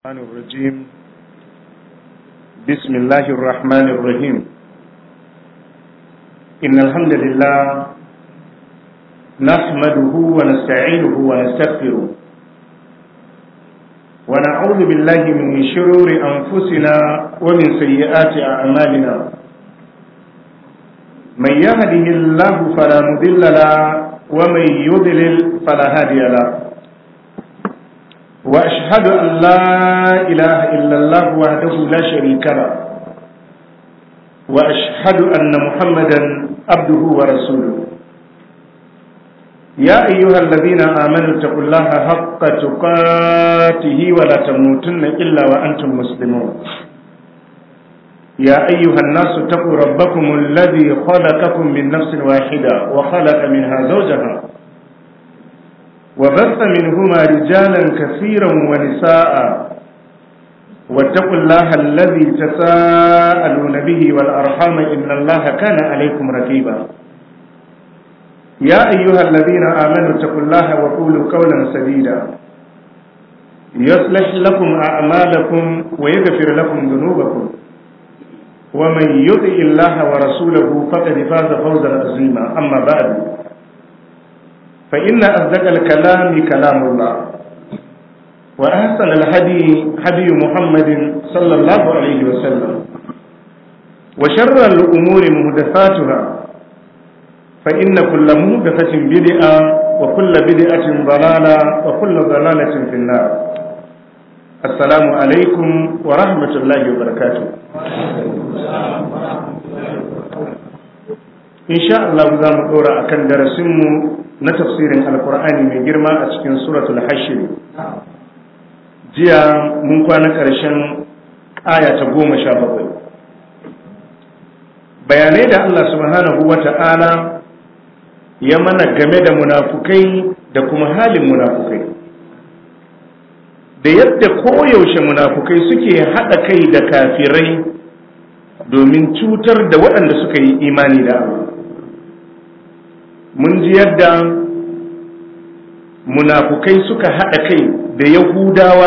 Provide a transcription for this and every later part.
الرحمن الرجيم بسم الله الرحمن الرحيم إن الحمد لله نحمده ونستعينه ونستغفره ونعوذ بالله من شرور أنفسنا ومن سيئات أعمالنا من يهده الله فلا مضل له ومن يضلل فلا هادي له وأشهد أن لا إله إلا الله وحده لا شريك له وأشهد أن محمدا عبده ورسوله يا أيها الذين آمنوا اتقوا الله حق تقاته ولا تموتن إلا وأنتم مسلمون يا أيها الناس اتقوا ربكم الذي خلقكم من نفس واحدة وخلق منها زوجها وبث منهما رجالا كثيرا ونساء واتقوا الله الذي تساءلون به والأرحام إن الله كان عليكم رقيبا يا أيها الذين آمنوا اتقوا الله وقولوا قولا سديدا يصلح لكم أعمالكم ويغفر لكم ذنوبكم ومن يطع الله ورسوله فقد فاز فوزا عظيما أما بعد فإن أصدق الكلام كلام الله وأحسن الهدي هدي محمد صلى الله عليه وسلم وشر الأمور محدثاتها فإن كل محدثة بدعة وكل بدعة ضلالة وكل ضلالة في النار السلام عليكم ورحمة الله وبركاته إن شاء الله za mu ɗora a kan darasinmu na tafsirin alkur'ani mai girma a cikin suratul hashir jiya mun kwana ƙarshen aya ta goma sha bakwai bayanai da allah subhanahu wa ta'ala ya mana game da munafukai da kuma halin munafukai da yadda koyaushe munafukai suke haɗa kai da kafirai domin cutar da waɗanda suka yi imani da Allah mun ji yadda munafukai suka haɗa kai da yahudawa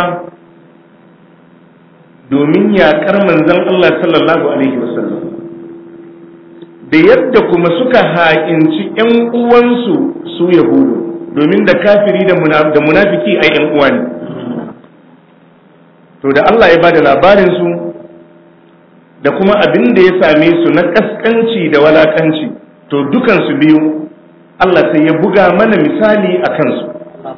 domin yaƙar manzan Allah sallallahu Alaihi wasallam da yadda kuma suka haƙinci ‘yan uwansu su yahudu domin da kafiri da munafiki a ‘yan uwa ne to da Allah ya ba da labarinsu da kuma abin da ya same su na ƙasƙanci da walaƙanci to dukansu biyu Allah sai ya buga mana misali a kansu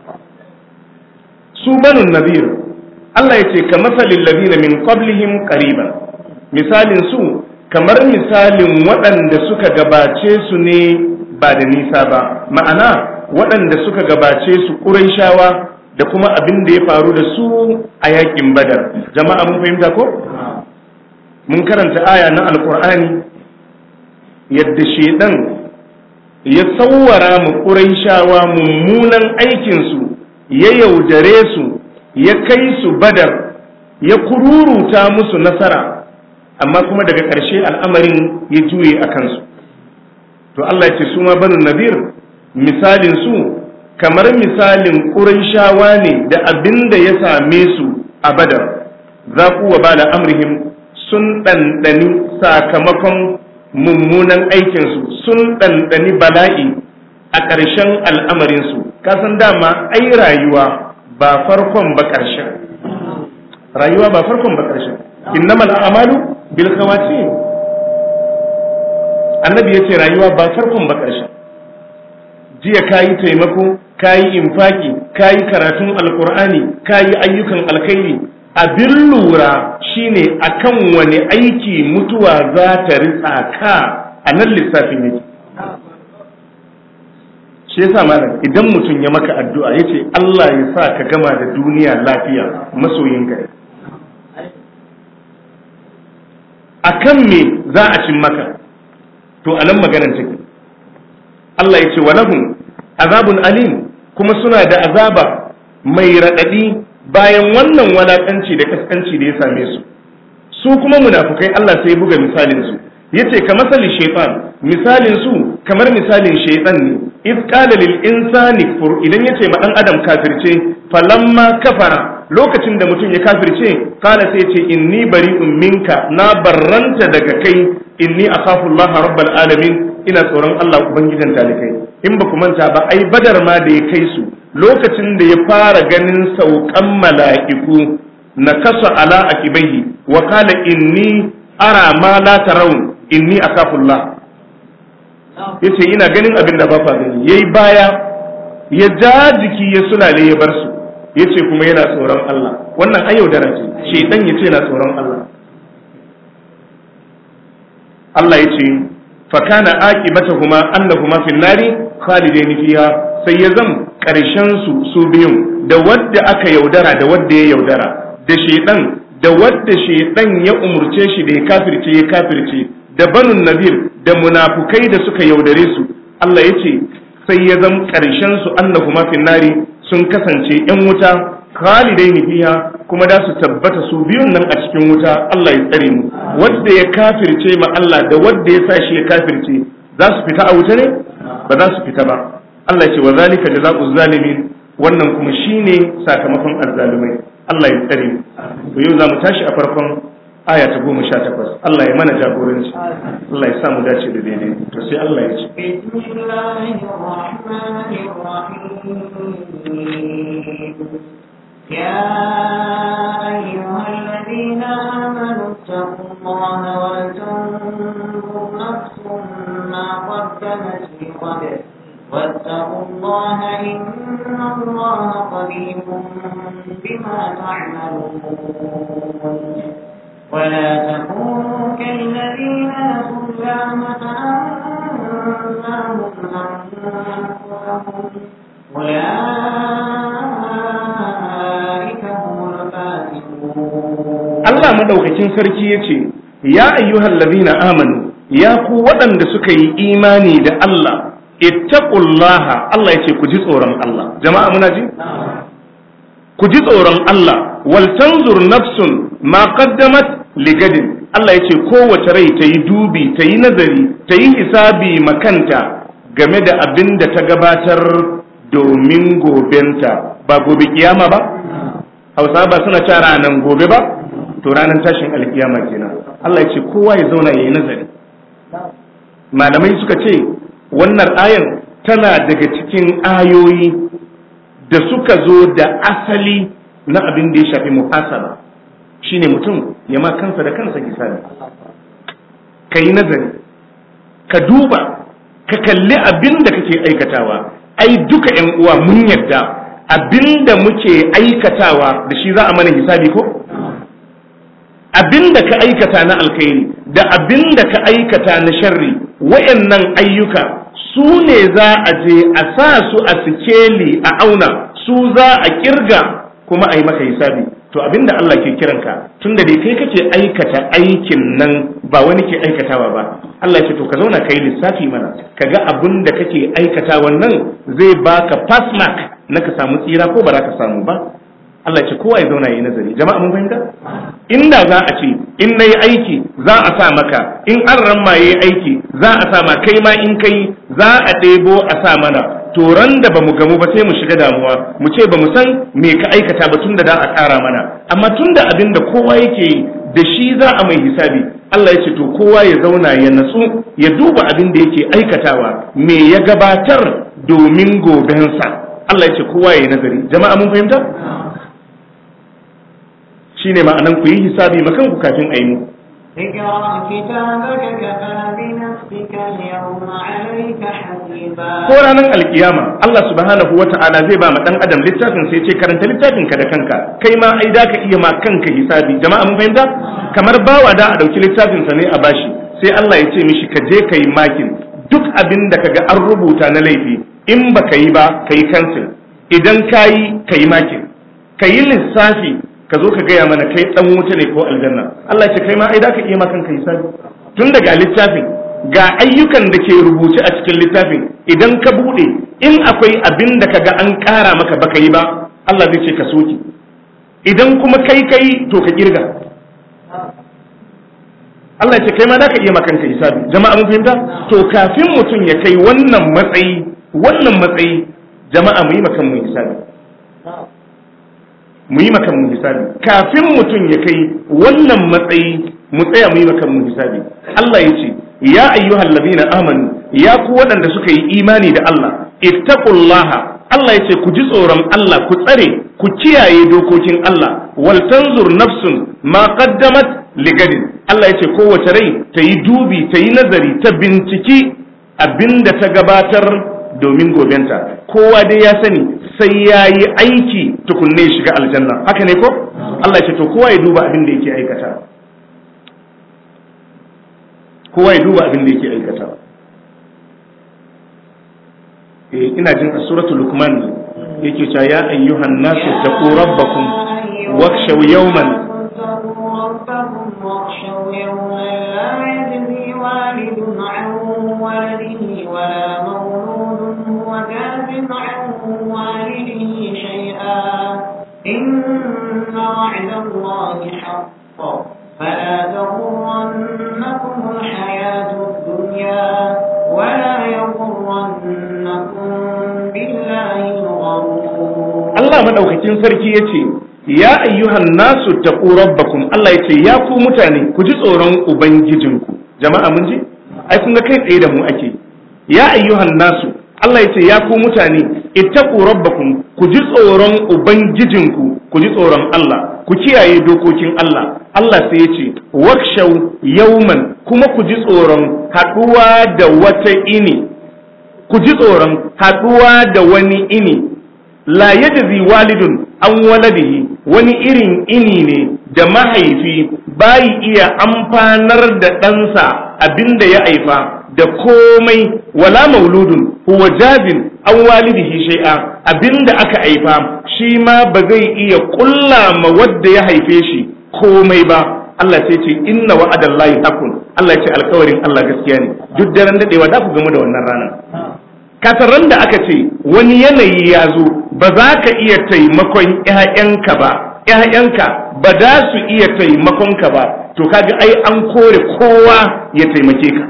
su banun nabir Allah ya ce ka masalin labina min qablihim qariban misalin su kamar misalin waɗanda suka gabace su ne ba da nisa ba ma'ana waɗanda suka gabace su ƙuraishawa da kuma abin da ya faru da su a yakin badar jama'a mun fahimta ko mun karanta aya na alkur'ani yadda shedan ya sauwara mu ƙuraishawa mummunan aikinsu ya yaudare su ya kai su badar ya kururuta musu nasara amma kuma daga ƙarshe al'amarin ya juye a kansu to Allah ya ce su ma banu nadir misalin su kamar misalin ƙuraishawa ne da abin da ya same su a badar za wa bala amrihim sun ɗanɗani sakamakon mummunan aikinsu sun ɗanɗani bala'i a ƙarshen al'amarinsu kasan dama ai rayuwa ba farkon ba ƙarshen rayuwa ba farkon ba ƙarshen innamal a'malu bil khawatim annabi yace rayuwa ba farkon ba ƙarshen jiya kayi taimako kayi infaki kayi karatun alqur'ani kayi ayyukan alkhairi abin lura shine akan wani aiki mutuwa za ta ritsa ka a nan lissafin yake shi yasa malam idan mutum ya maka addu'a yace Allah ya sa ka gama da duniya lafiya masoyin ka akan me za a cin maka to a nan maganar take Allah ya ce wa lahum azabun alim kuma suna da azaba mai raɗaɗi bayan wannan walakanci da kaskanci da ya same su su kuma munafukai Allah sai buga misalin su yace ka masali shaytan misalin su kamar misalin shaytan ne iz qala lil insani kfur idan yace ma dan adam kafirce falamma kafara lokacin da mutum ya kafirce kala sai ce inni bari'un minka na barranta daga kai inni akhafu Allah rabbal alamin ina tsoron Allah ubangijan talikai in ba ku manta ba ai badar ma da ya kai su lokacin da ya fara ganin saukan mala'iku na kasa ala akibaihi wa kala inni ara ma la tarawun inni akhafu Allah yace ina ganin abin da ba fa gani yayi baya ya ja jiki ya sulale ya bar su yace kuma yana tsoron Allah wannan ayyaudara ce shedan yace yana tsoron Allah Allah yace fa kana aqibatuhuma annahuma fin nari khalidaini fiha sai ya zam karshen su su biyun da wadda aka yaudara da wadda ya yaudara da shedan da wadda shedan ya umurce shi da ya kafirce ya kafirce da banun nabir da munafukai da suka yaudare su Allah yace sai ya zam karshen su annahuma fin nari sun kasance ‘yan wuta khalidai ni fiha kuma da su tabbata su biyun nan a cikin wuta Allah ya tsare mu wadda ya kafirce ma Allah da wadda ya sa shi ya kafirce za su fita a wuta ne ba za su fita ba Allah ya ce wa zalika jazaa'u zalimin wannan kuma shine sakamakon azzalumai Allah ya tsare mu to yau za mu tashi a farkon aya ta goma sha takwas Allah ya mana jagoranci Allah ya sa mu dace da daidai to sai Allah ya ce يا أيها الذين آمنوا اتقوا الله ولتنظر نفس ما قدمت لغد واتقوا الله إن الله خبير بما تعملون ولا تكونوا كالذين نسوا الله فأنساهم أنفسهم أولئك هم الفاسقون Allah madaukakin sarki ya ce, Ya ayyuhal ladina amanu, ya ku waɗanda suka yi imani da Allah, ittaqullaha Allah ya ce ku ji tsoron Allah. Jama'a muna ji? Ku ji tsoron Allah, wal tanzur nafsun ma qaddamat ligadin. Allah ya ce kowace rai ta yi dubi, ta yi nazari, ta yi hisabi makanta game da abin da ta gabatar domin gobenta, ba gobe kiyama ba? Hausa ba suna ta ranar gobe ba? to ranar tashin alkiyama kenan Allah ya ce kowa ya zauna ya yi nazari malamai suka ce wannan ayan tana daga cikin ayoyi da suka zo da asali na abin da ya shafi muhasaba shine mutum ya ma kansa da kansa hisabi ka yi nazari ka duba ka kalli abin da kake aikatawa ai duka yan uwa mun yadda abin da muke aikatawa da shi za a mana hisabi ko abin da ka aikata na alkhairi da abin da ka aikata na sharri wayannan ayyuka su ne za a je a sa su a sikeli a auna su za a kirga kuma a yi maka hisabi to abin da Allah ke kiranka tunda dai kai kake aikata aikin nan ba wani ke aikatawa ba Allah ce to ka zauna kai lissafi mana kaga abin da kake aikata wannan zai baka pass mark na ka samu tsira ko ba za ka samu ba Allah ce kowa ya zauna yi nazari jama'a mun fahimta inda za a ce in nayi aiki za a sa maka in an ramma yayi aiki za a sa ma kai ma in kai za a ɗebo a sa mana to ran da bamu gamu ba sai mu shiga damuwa mu ce bamu san me ka aikata ba tunda da a ƙara mana amma tunda abin da kowa yake yi da shi za a mai hisabi Allah ya ce to kowa ya zauna ya natsu ya duba abin da yake aikatawa me ya gabatar domin gobensa Allah ya ce kowa ya yi nazari jama'a mun fahimta shine ma'anan ku yi hisabi makan ku kafin a yi mu اقرأ كتابك كفى بنفسك اليوم عليك حسيبا ko ranar alkiyama Allah subhanahu wa ta'ala zai ba ma dan adam littafin sai ce karanta littafin ka da kanka kai ma ai da ka iya ma kanka hisabi jama'a mun fahimta kamar bawa da a dauki littafin sa ne a bashi sai Allah ya ce mishi ka je kai makin duk abin da kaga an rubuta na laifi in baka yi ba kai cancel idan kayi kai makin kayi lissafi ka zo ka gaya mana kai dan wuta ne ko aljanna Allah ce kai ma ai da ka iya makan ka hisabi tun daga littafin ga ayyukan da ke rubuce a cikin littafin idan ka bude in akwai abin da kaga an ƙara maka baka yi ba Allah zai ce ka soki idan kuma kai kai to ka kirga Allah ce kai ma da ka iya makan ka hisabi jama'a mun fahimta to kafin mutum ya kai wannan matsayi wannan matsayi jama'a mu yi makan mu hisabi mu yi makan mu hisabi kafin mutum ya kai wannan matsayi mu tsaya mu yi makan mu hisabi Allah ya ce ya ayyuhal ladina amanu ya ku waɗanda suka yi imani da Allah ittaqullaha Allah ya ce ku ji tsoron Allah ku tsare ku kiyaye dokokin Allah wal tanzur nafsun ma qaddamat ligadin Allah ya ce kowace rai ta yi dubi ta yi nazari ta binciki abinda ta gabatar domin gobenta kowa dai ya sani sai ya yi aiki tukunne ya shiga aljanna haka ne ko Allah ya ce to kowa ya duba abin da yake aikata kowa ya duba abin da yake aikata eh ina jin a suratul luqman yake cewa ya ayyuhan nasu taqu rabbakum wakhshaw yawman واخشوا يوما لا يجزي والد عن ولده ولا مولود هو جاز عن والده شيئا إن وعد الله حق فلا تغرنكم الحياة الدنيا ولا يغرنكم بالله الغرور Allah madaukakin sarki yace ya ayyuhan nasu taqu rabbakum Allah yace ya ku mutane ku ji tsoron ubangijinku jama'a mun ji ai kun ga kai tsaye da mu ake ya ayyuhan nasu Allah yace ya ku mutane ittaqu rabbakum ku ji tsoron ubangijinku ku ji tsoron Allah ku kiyaye dokokin Allah Allah sai yace wakshaw yawman kuma ku ji tsoron haduwa da wata ini ku ji tsoron haduwa da wani ini la yajzi walidun an waladihi wani irin ini ne da mahaifi bayi iya amfanar da ɗansa abinda ya haifa da komai wala mauludun huwa jabin an walidihi shay'a abinda aka haifa shi ma ba zai iya kulla ma wadda ya haife shi komai ba Allah sai ce inna wa'adallahi hakun Allah ya ce alkawarin Allah gaskiya ne duk daren dadewa da ku gamu da wannan ranar kasaran da aka ce wani yanayi ya zo ba za ka iya taimakon ‘ya'yanka ba ‘ya'yanka ba za su iya taimakonka ba to kaga ai an kore kowa ya taimake ka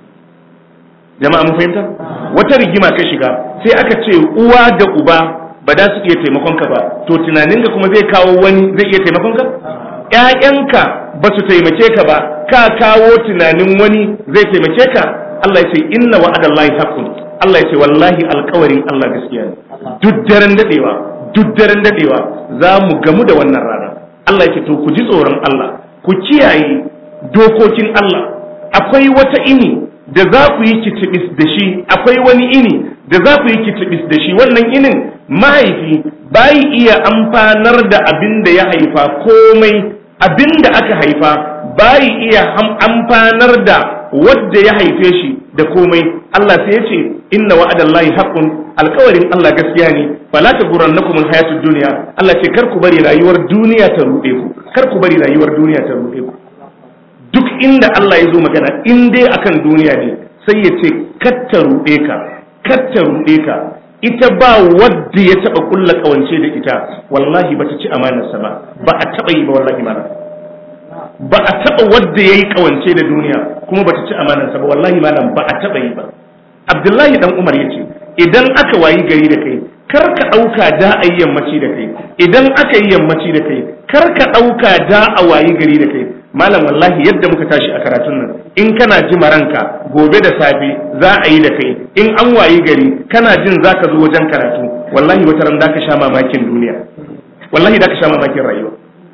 jama'a mun fahimta wata rigima ka shiga sai aka ce uwa da uba ba za su iya taimakonka ba to tunaninka kuma zai kawo wani zai iya taimakonka ‘ya'yanka ba su taimake ka ba ka kawo tunanin wani zai taimake ka Allah ya ce inna wa'adallahi haqqun Allah ya ce wallahi alkawarin Allah gaskiya ne duk daren dadewa duk daren dadewa za mu gamu da wannan rana Allah ya ce to ku ji tsoron Allah ku kiyaye dokokin Allah akwai wata ini da za ku yi kitibis da shi akwai wani ini da za ku yi kitibis da shi wannan inin mahaifi bai iya amfanar da abin da ya haifa komai abin da aka haifa bai iya amfanar da wadda ya haife shi da komai Allah sai ya ce inna wa'adallahi haqqun alkawarin Allah gaskiya ne fala taghurrannakum alhayatud dunya Allah ce kar ku bari rayuwar duniya ta rude ku kar ku bari rayuwar duniya ta rude ku duk inda Allah ya zo magana in dai akan duniya ne sai ya ce kar ta rude ka kar ta rude ka ita ba wadda ya taba kulla kawance da ita wallahi bata ci amanarsa ba ba a taba yi ba wallahi mana ba a taɓa wadda ya yi ƙawance da duniya kuma ba ta ci amanarsa ba wallahi malam ba a taɓa yi ba abdullahi dan umar ya ce idan aka wayi gari da kai kar ka ɗauka da a yi yammaci da kai idan aka yi yammaci da kai kar ka ɗauka da a wayi gari da kai malam wallahi yadda muka tashi a karatun nan in kana ji maranka gobe da safe za a yi da kai in an wayi gari kana jin za ka zo wajen karatu wallahi wata ran da ka sha mamakin duniya wallahi da ka sha mamakin rayuwa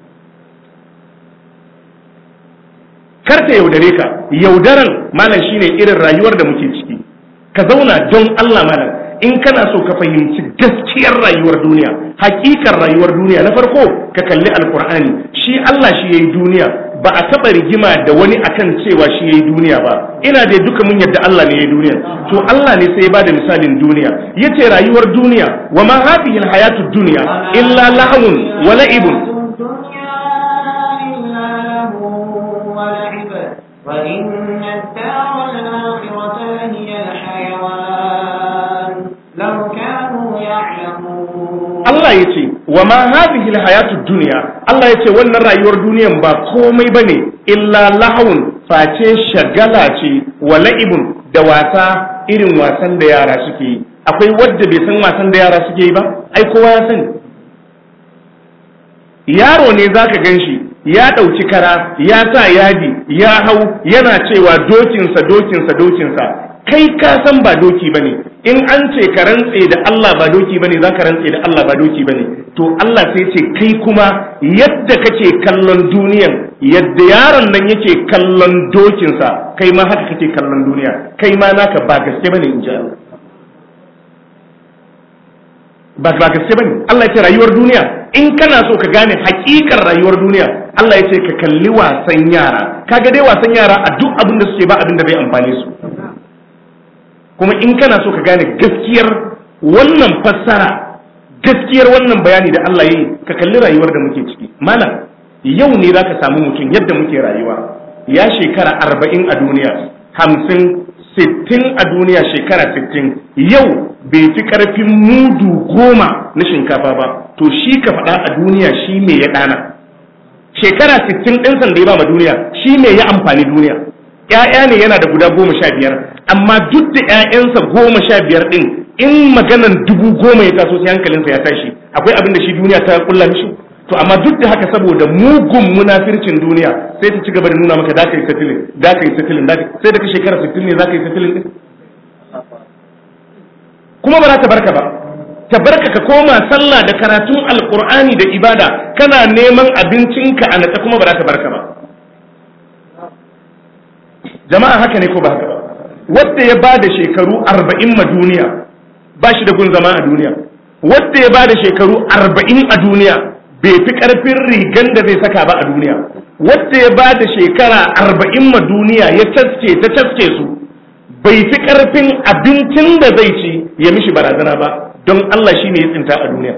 karta yaudare ka yaudaran malam shine irin rayuwar da muke ciki ka zauna don Allah malam in kana so ka fahimci gaskiyar rayuwar duniya hakikar rayuwar duniya na farko ka kalli alkur'ani shi Allah shi yayi duniya ba a taba rigima da wani akan cewa shi yayi duniya ba ina da duka mun yadda Allah ne yayi duniya to Allah ne sai ya bada misalin duniya yace rayuwar duniya wa ma hadhihi alhayatud dunya illa lahwun wa la'ibun وإن الدار الآخرة لهي الحيوان لو كانوا يعلمون Allah ya ce wa ma hadhihi alhayatud dunya Allah ya ce wannan rayuwar duniyan ba komai bane illa lahawun face shagala ce wa la'ibun da wasa irin wasan da yara suke yi akwai wadda bai san wasan da yara suke yi ba ai kowa ya sani yaro ne zaka gan shi ya ɗauki kara ya sa yadi ya hau yana cewa dokinsa dokinsa dokinsa kai ka san ba doki ba ne in an ce ka rantse da Allah ba doki ba ne za ka rantse da Allah ba doki ba ne to Allah sai ce kai kuma yadda kake kallon duniyan yadda yaron nan yake kallon dokinsa kai ma haka kake kallon duniya kai ma naka ba gaske ba ne in ji Allah ba ba gaske bane Allah ya ce rayuwar duniya in kana so ka gane hakikar rayuwar duniya Allah ya ce ka kalli wasan yara kaga dai wasan yara a duk abin da suke ba abin da bai amfane su kuma in kana so ka gane gaskiyar wannan fassara gaskiyar wannan bayani da Allah ya yi ka kalli rayuwar da muke ciki malam yau ne zaka samu mutum yadda muke rayuwa ya shekara arba'in a duniya hamsin sittin a duniya shekara sittin yau bai fi karfin mudu goma na shinkafa ba to shi ka faɗa a duniya shi me ya ɗana shekara sittin ɗin sanda ya ba ma duniya shi me ya amfani duniya ‘ya'ya ne yana da guda goma sha biyar amma duk da ‘ya'yansa goma sha biyar ɗin in maganan dubu goma ya taso sai hankalinsa ya tashi akwai abin da shi duniya ta kulla mishi to amma duk da haka saboda mugun munafircin duniya sai ta ci gaba da nuna maka da ka yi satilin da ka yi satilin da sai da ka shekara 60 ne za ka yi satilin din kuma ba za ta barka ba ta barka ka koma sallah da karatun alkur'ani da ibada kana neman abincinka a natsa kuma ba za ta barka ba jama'a haka ne ko ba haka ba wanda ya bada shekaru 40 ma duniya ba shi da gun zama a duniya wanda ya bada shekaru 40 a duniya bai fi karfin rigan da zai saka ba a duniya wadda ya ba da shekara arba'in ma duniya ya caske ta caske su bai fi karfin abincin da zai ci ya mishi barazana ba don Allah shi ne ya tsinta a duniya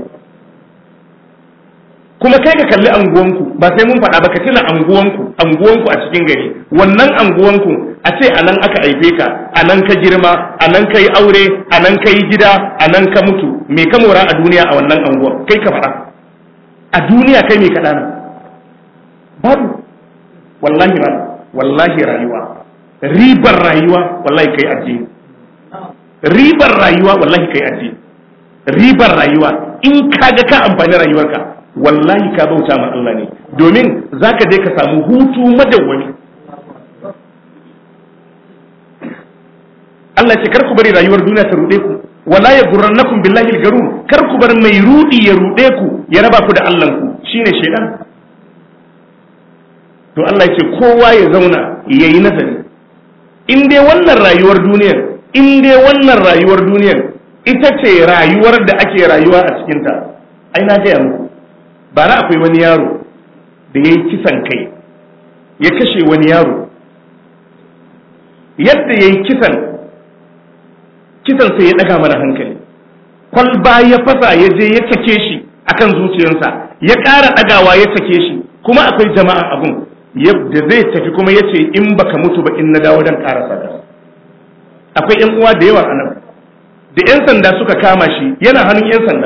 kuma kai ka kalli anguwanku ba sai mun faɗa ba ka tuna anguwanku anguwanku a cikin gari wannan anguwanku a ce a nan aka haife ka a nan ka girma a nan ka yi aure a nan ka yi gida a nan ka mutu me ka mora a duniya a wannan anguwan kai ka faɗa a duniya kai mai kaɗa nan babu wallahi ba wallahi rayuwa ribar rayuwa wallahi kai addini ribar rayuwa wallahi kai addini ribar rayuwa in kaga ka amfani rayuwarka wallahi ka bauta ma Allah ne domin zaka je ka samu hutu madawwami Allah ce kar ku bari rayuwar duniya ta ruɗe ku wala ya gurrannakum billahi al-garur kar ku bar mai rudi ya rude ku ya raba ku da Allah ku shine shedan to Allah yake kowa ya zauna yayi nazari in dai wannan rayuwar duniyar in dai wannan rayuwar duniyar ita ce rayuwar da ake rayuwa a cikin ta ai na gaya muku bara akwai wani yaro da yayi kisan kai ya kashe wani yaro yadda yayi kisan kisan sai ya daga mana hankali kwalba ya fasa ya je ya sake shi akan zuciyarsa ya ƙara ɗagawa ya sake shi kuma akwai jama'a abun yadda zai tafi kuma ya ce in baka mutu ba in na dawo dan ƙarasa da akwai yan uwa da yawa a nan da yan sanda suka kama shi yana hannun yan sanda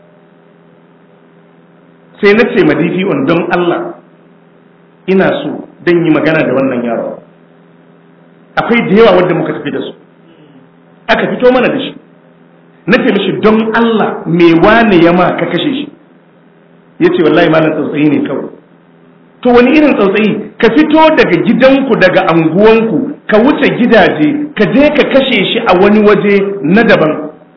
sai na ce ma on don Allah ina so dan yi magana da wannan yaro akwai da yawa wanda muka tafi da su aka fito mana da shi na ce mishi don Allah me wane ya ma ka kashe shi ya ce wallahi malam tsautsayi ne kawai to wani irin tsautsayi ka fito daga gidanku daga anguwanku ka wuce gidaje ka je ka kashe shi a wani waje na daban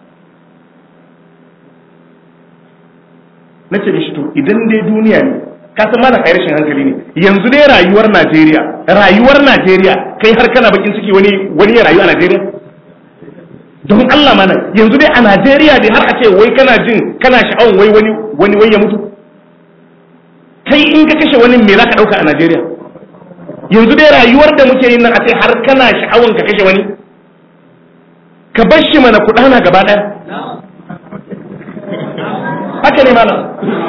na ce mishi to idan dai duniya ne ka san malam ai rashin hankali ne yanzu dai rayuwar Najeriya rayuwar Najeriya kai har kana bakin ciki wani wani ya rayu a Najeriya don Allah mana yanzu dai a Najeriya dai har a ce wai kana jin kana sha'awan wai wani wani wai ya mutu kai in ka kashe wani me zaka dauka a Najeriya yanzu dai rayuwar da muke yin nan a ce har kana sha'awan ka kashe wani ka bar shi mana kudana gaba daya haka ne mana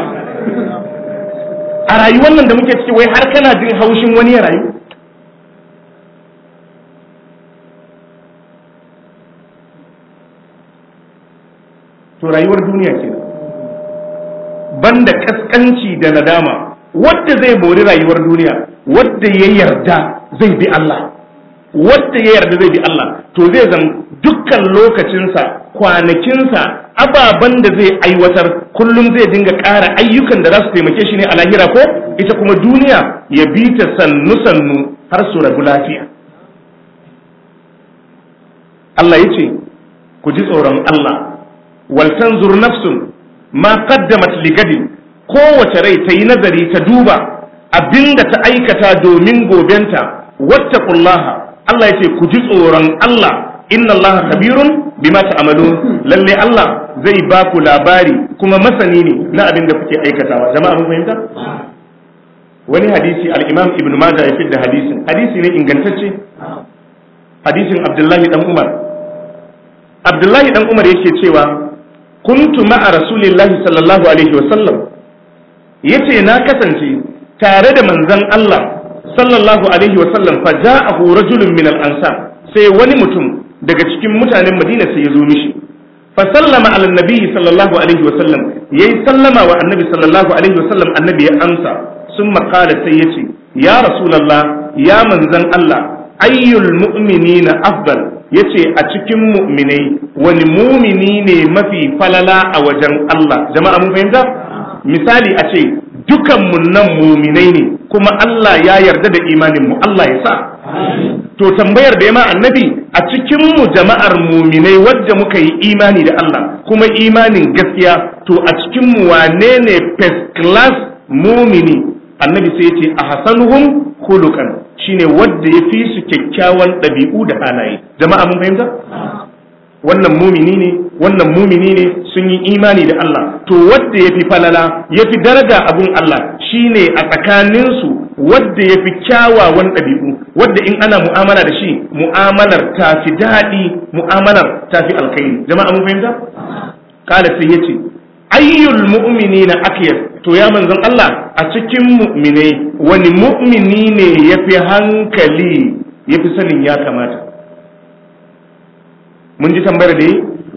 a rayuwar nan da muke ciki wai har kana jin haushin wani ya rayu to rayuwar duniya ke banda kaskanci da nadama wadda zai mori rayuwar duniya wadda ya yarda zai bi Allah wadda ya yarda zai bi Allah to zai zan dukkan lokacinsa kwanakinsa ababen da zai aiwatar kullum zai dinga ƙara ayyukan da za su taimake shi ne a lahira ko ita kuma duniya ya bi ta sannu sannu har su rabu lafiya Allah ya ce ku ji tsoron Allah wal tanzur nafsun ma qaddamat ligadin kowace rai ta yi nazari ta duba abinda ta aikata domin gobenta wattaqullaha Allah ya ce ku ji tsoron Allah inna Allah kabirun bima ta'malun lalle Allah zai ba ku labari kuma masani ne na abin da kuke aikatawa jama'a mun fahimta wani hadisi al-Imam Ibn Majah ya fidda hadisin hadisi ne ingantacce hadisin Abdullahi dan Umar Abdullahi dan Umar yake cewa kuntu ma'a rasulillahi sallallahu alaihi wa sallam yace na kasance tare da manzon Allah sallallahu alaihi wa sallam fa ja'ahu rajulun min al-ansar sai wani mutum daga cikin mutanen Madina sai ya zo mishi fa sallama ala nabi sallallahu alaihi wa sallam yayi sallama wa annabi sallallahu alaihi wa sallam annabi ya amsa sun qala sai yace ya rasulullah ya manzon Allah ayyul mu'minina afdal yace a cikin mu'minai wani mumini ne mafi falala a wajen Allah jama'a mun fahimta misali a ce dukan mu nan muminai ne kuma Allah ya yarda da imanin mu Allah ya sa to tambayar da ya ma annabi a cikin mu jama'ar muminai wadda muka yi imani da Allah kuma imanin gaskiya to a cikin mu wane ne first class mumini annabi sai ya ce a hasanuhum khuluqan shine wadda ya fi su kyakkyawan ɗabi'u da halaye jama'a mun fahimta wannan mumini ne wannan mumini ne sun yi imani da Allah to wadda ya fi falala ya fi daraja abun Allah shine a tsakaninsu wadda ya fi kyawawan ɗabi'u wadda in ana mu'amala da shi mu'amalar ta fi daɗi mu'amalar ta fi alkhairi jama'a mun fahimta kala sai yace ayyul mu'minina akyas to ya manzon Allah a cikin mu'minai wani mu'mini ne yafi hankali yafi sanin ya kamata mun ji tambayar da yi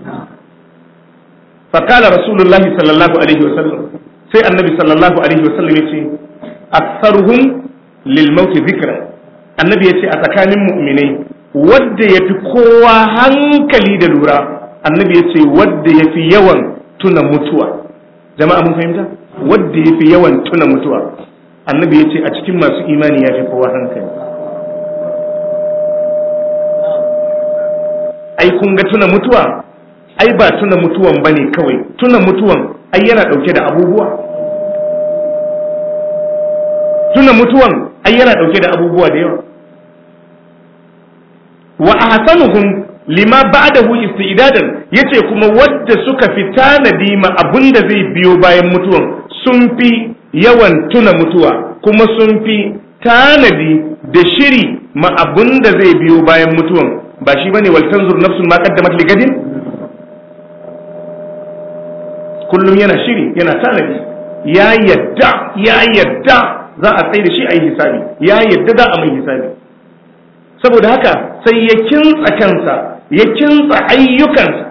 fakala rasulullahi sallallahu alaihi wasallam sai annabi sallallahu alaihi wasallam ya ce aktsaruhum lil maut zikra annabi ya ce a tsakanin mu'minai wadda yafi kowa hankali da lura annabi ya ce wadda yafi yawan tuna mutuwa jama'a mun fahimta wadda yafi yawan tuna mutuwa annabi ya ce a cikin masu imani ya fi kowa hankali ai kun ga tuna mutuwa ai ba tuna mutuwan ba ne kawai tuna mutuwan ai yana ɗauke da abubuwa tuna mutuwan ai yana ɗauke da abubuwa da yawa wa ahsanuhum lima ba'dahu isti'dadan yace kuma wadda suka fi tanadi ma abinda zai biyo bayan mutuwan sun fi yawan tuna mutuwa kuma sun fi tanadi da shiri ma abinda zai biyo bayan mutuwan ba shi bane wal tanzur nafsun ma qaddamat li gadin kullum yana shiri yana tanadi ya yadda ya yadda za a tsaye da shi a yi hisabi ya yadda za a mai hisabi saboda haka sai ya kintsa kansa ya kintsa ayyukansa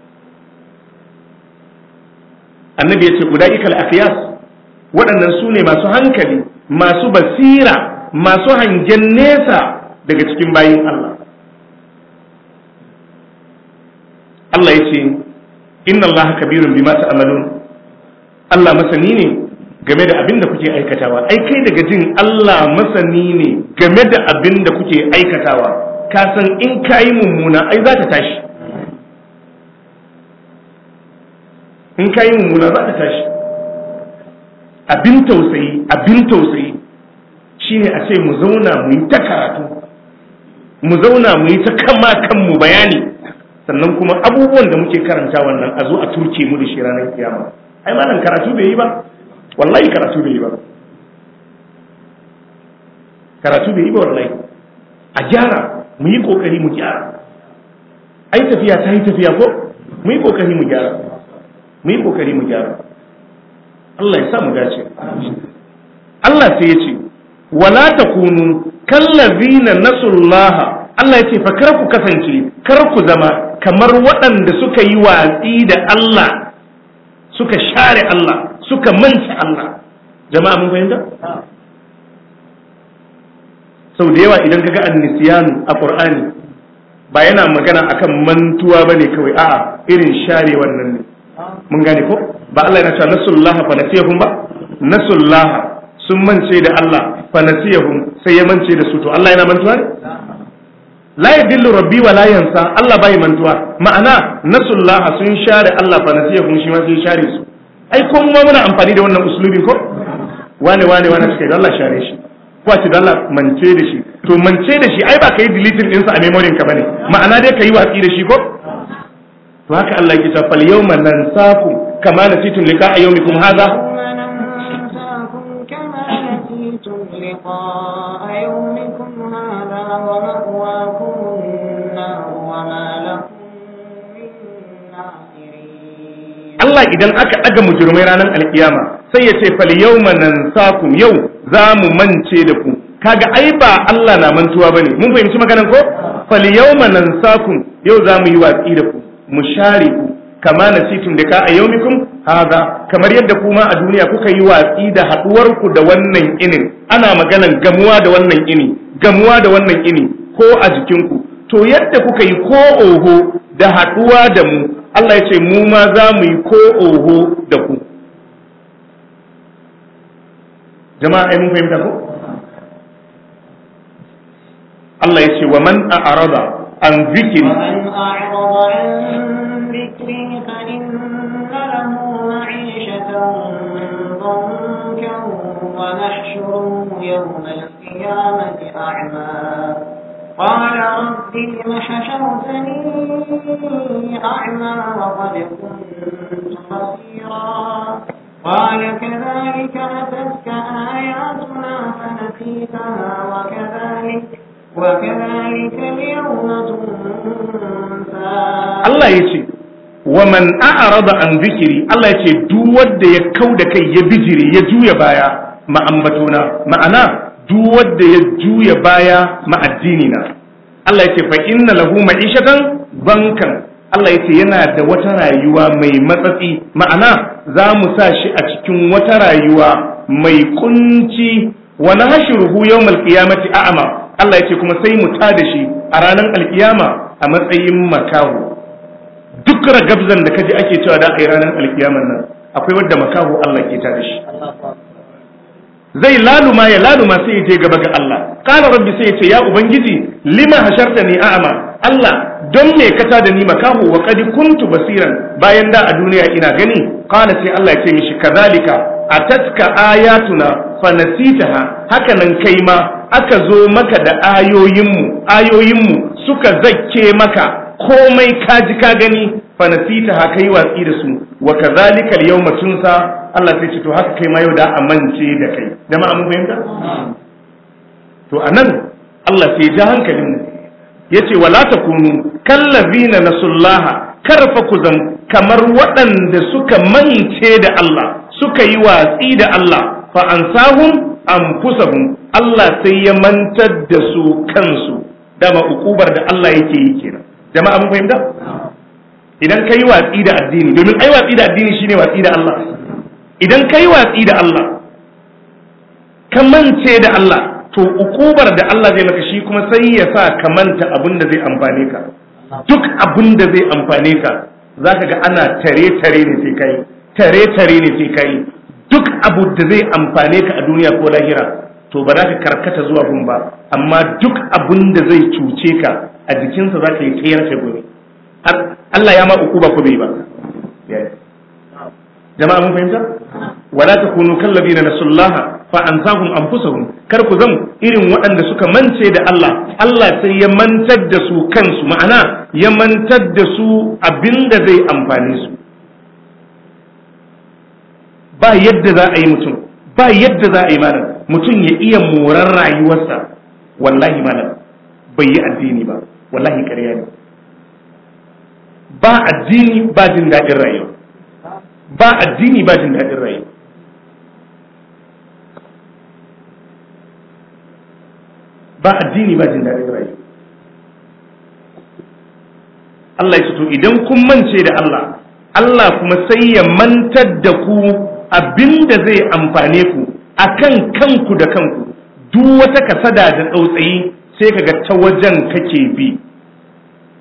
annabi ya ce guda ikal akiyas waɗannan su ne masu hankali masu basira masu hangen nesa daga cikin bayin Allah Allah ya ce inna Allah kabirun bima ta'malun Allah masani ne game da abin da kuke aikatawa ai kai daga jin Allah masani ne game da abin da kuke aikatawa ka san in kayi mummuna ai za ta tashi in kayi mummuna za ta tashi abin tausayi abin tausayi shine a ce mu zauna mu yi ta karatu mu zauna mu yi ta kama kanmu bayani sannan kuma abubuwan da muke karanta wannan a zo a turke mu da shi ranar kiyama ai malam karatu bai yi ba wallahi karatu bai yi ba karatu bai yi ba wallahi a gyara mu yi kokari mu gyara ai tafiya ta yi tafiya ko mu yi kokari mu gyara mu yi kokari mu gyara Allah ya sa mu dace Allah sai ya ce wala takunu kallazina nasullaha Allah ya ce fa kar ku kasance kar ku zama kamar waɗanda suka yi watsi da Allah suka share Allah suka manta Allah jama'a mun fahimta sau da yawa idan kaga annisiyanu a Qur'ani ba yana magana akan mantuwa bane kawai a'a irin share wannan ne mun gane ko ba Allah yana cewa nasullaha fa nasiyahum ba nasullaha sun mance da Allah fa nasiyahum sai ya mance da su to Allah yana mantuwa ne la yadillu rabbi wa la yansa Allah bai mantuwa ma'ana nasullaha sun share Allah fa nasiyahum shi ma sun share su ai ko mu muna amfani da wannan uslubi ko wane wane wane suka da Allah share shi ko a ce da Allah mance da shi to mance da shi ai ba kai deleting ɗinsa a memory ka bane ma'ana dai kai watsi da shi ko to haka Allah yake cewa fal yawma nansakum kama nasitum liqa'a yawmikum hadha لقاء يومكم هذا ومأواكم النار وما لكم من ناصرين Allah idan aka ɗaga mujirmai ranar alkiyama sai ya ce fal yawma nansakum yau za mu mance da ku kaga ai ba Allah na mantuwa bane mun fahimci maganar ko fal yawma nansakum yau za mu yi watsi da ku mu share ku kama nasitum da ka a yaumikum haza kamar yadda kuma a duniya kuka yi watsi da haduwar ku da wannan inin ana maganan gamuwa da wannan ini gamuwa da wannan ini ko a jikinku to yadda kuka yi ko oho da haduwa da mu Allah ya ce mu ma za mu yi ko oho da ku jama'a ai mun fahimta ko Allah ya ce wa man a'rada an zikiri ومن أعرض عن ذكري فإن له معيشة ضنكا ونحشره يوم القيامة أعمى قال رب لم حشرتني أعمى وقد كنت بصيرا قال كذلك أتتك آياتنا فنسيتها وكذلك وكذلك اليوم تنسى Allah ya ce wa man a'rada an zikiri Allah ya ce duk wanda ya kau da kai ya bijire ya juya baya ma ambatona ma'ana duk wanda ya juya baya ma addini na Allah ya ce fa inna lahu ma'ishatan bankan Allah ya ce yana da wata rayuwa mai matsatsi ma'ana za mu sa shi a cikin wata rayuwa mai kunci wa nahshuruhu yawmal qiyamati a'ma Allah ya ce kuma sai mu tada shi a ranar alkiyama a matsayin makaho duk ragabzan da kaji ake cewa da a yi ranar alkiyaman nan akwai wadda makaho Allah ke tada shi zai laluma ya laluma sai ya je gaba ga Allah qala rabbi sai ya ce ya ubangiji lima hashartani a'ma Allah don me ka tada ni makaho wa qad kuntu basiran bayan da a duniya ina gani qala sai Allah ya ce mishi kadhalika atatka ayatuna fanasitaha haka nan kai ma aka zo maka da ayoyinmu ayoyinmu suka zakke maka komai ka ji ka gani fanasitaha kai watsi da su wa kadhalika al-yawma tunsa Allah sai ce to haka kai ma yau da amince da kai jama'a mun fahimta to anan Allah sai ya ja hankalin mu yace wala takunu kallazina nasullaha karfa ku zam kamar waɗanda suka mance da Allah suka yi watsi da Allah fa ansahum anfusahum Allah sai ya mantar da su kansu dama ukubar da Allah yake yi kenan jama'a mun fahimta idan ka yi watsi da addini domin ai watsi da addini shine watsi da Allah idan ka yi watsi da Allah ka mance da Allah to ukubar da Allah zai maka shi kuma sai ya sa ka manta abin da zai amfane ka duk abin da zai amfane ka zaka ga ana tare tare ne sai kai tare tare ne sai kai duk abu da zai amfane ka a duniya ko lahira to ba za ka karkata zuwa gun ba amma duk abin da zai cuce ka a jikinsa za ka yi tsayar ta gobe Allah ya ma ukuba ko bai ba jama'a mun fahimta wala takunu kallabina nasullaha fa ansahum anfusahum kar ku zam irin waɗanda suka mance da Allah Allah sai ya mantar da su kansu ma'ana ya mantar da su abinda zai amfane su ba yadda za a yi mutum ba yadda za a yi malam mutum ya iya moran rayuwarsa wallahi malam bai yi addini ba wallahi ƙarya ne ba addini ba jin daɗin rayuwa ba addini ba jin daɗin rayuwa ba addini ba jin daɗin rayuwa Allah ya to idan kun mance da Allah Allah kuma sai ya mantar da ku abinda zai amfane ku akan kanku da kanku duk wata kasada da tsautsayi sai kaga ta wajen kake bi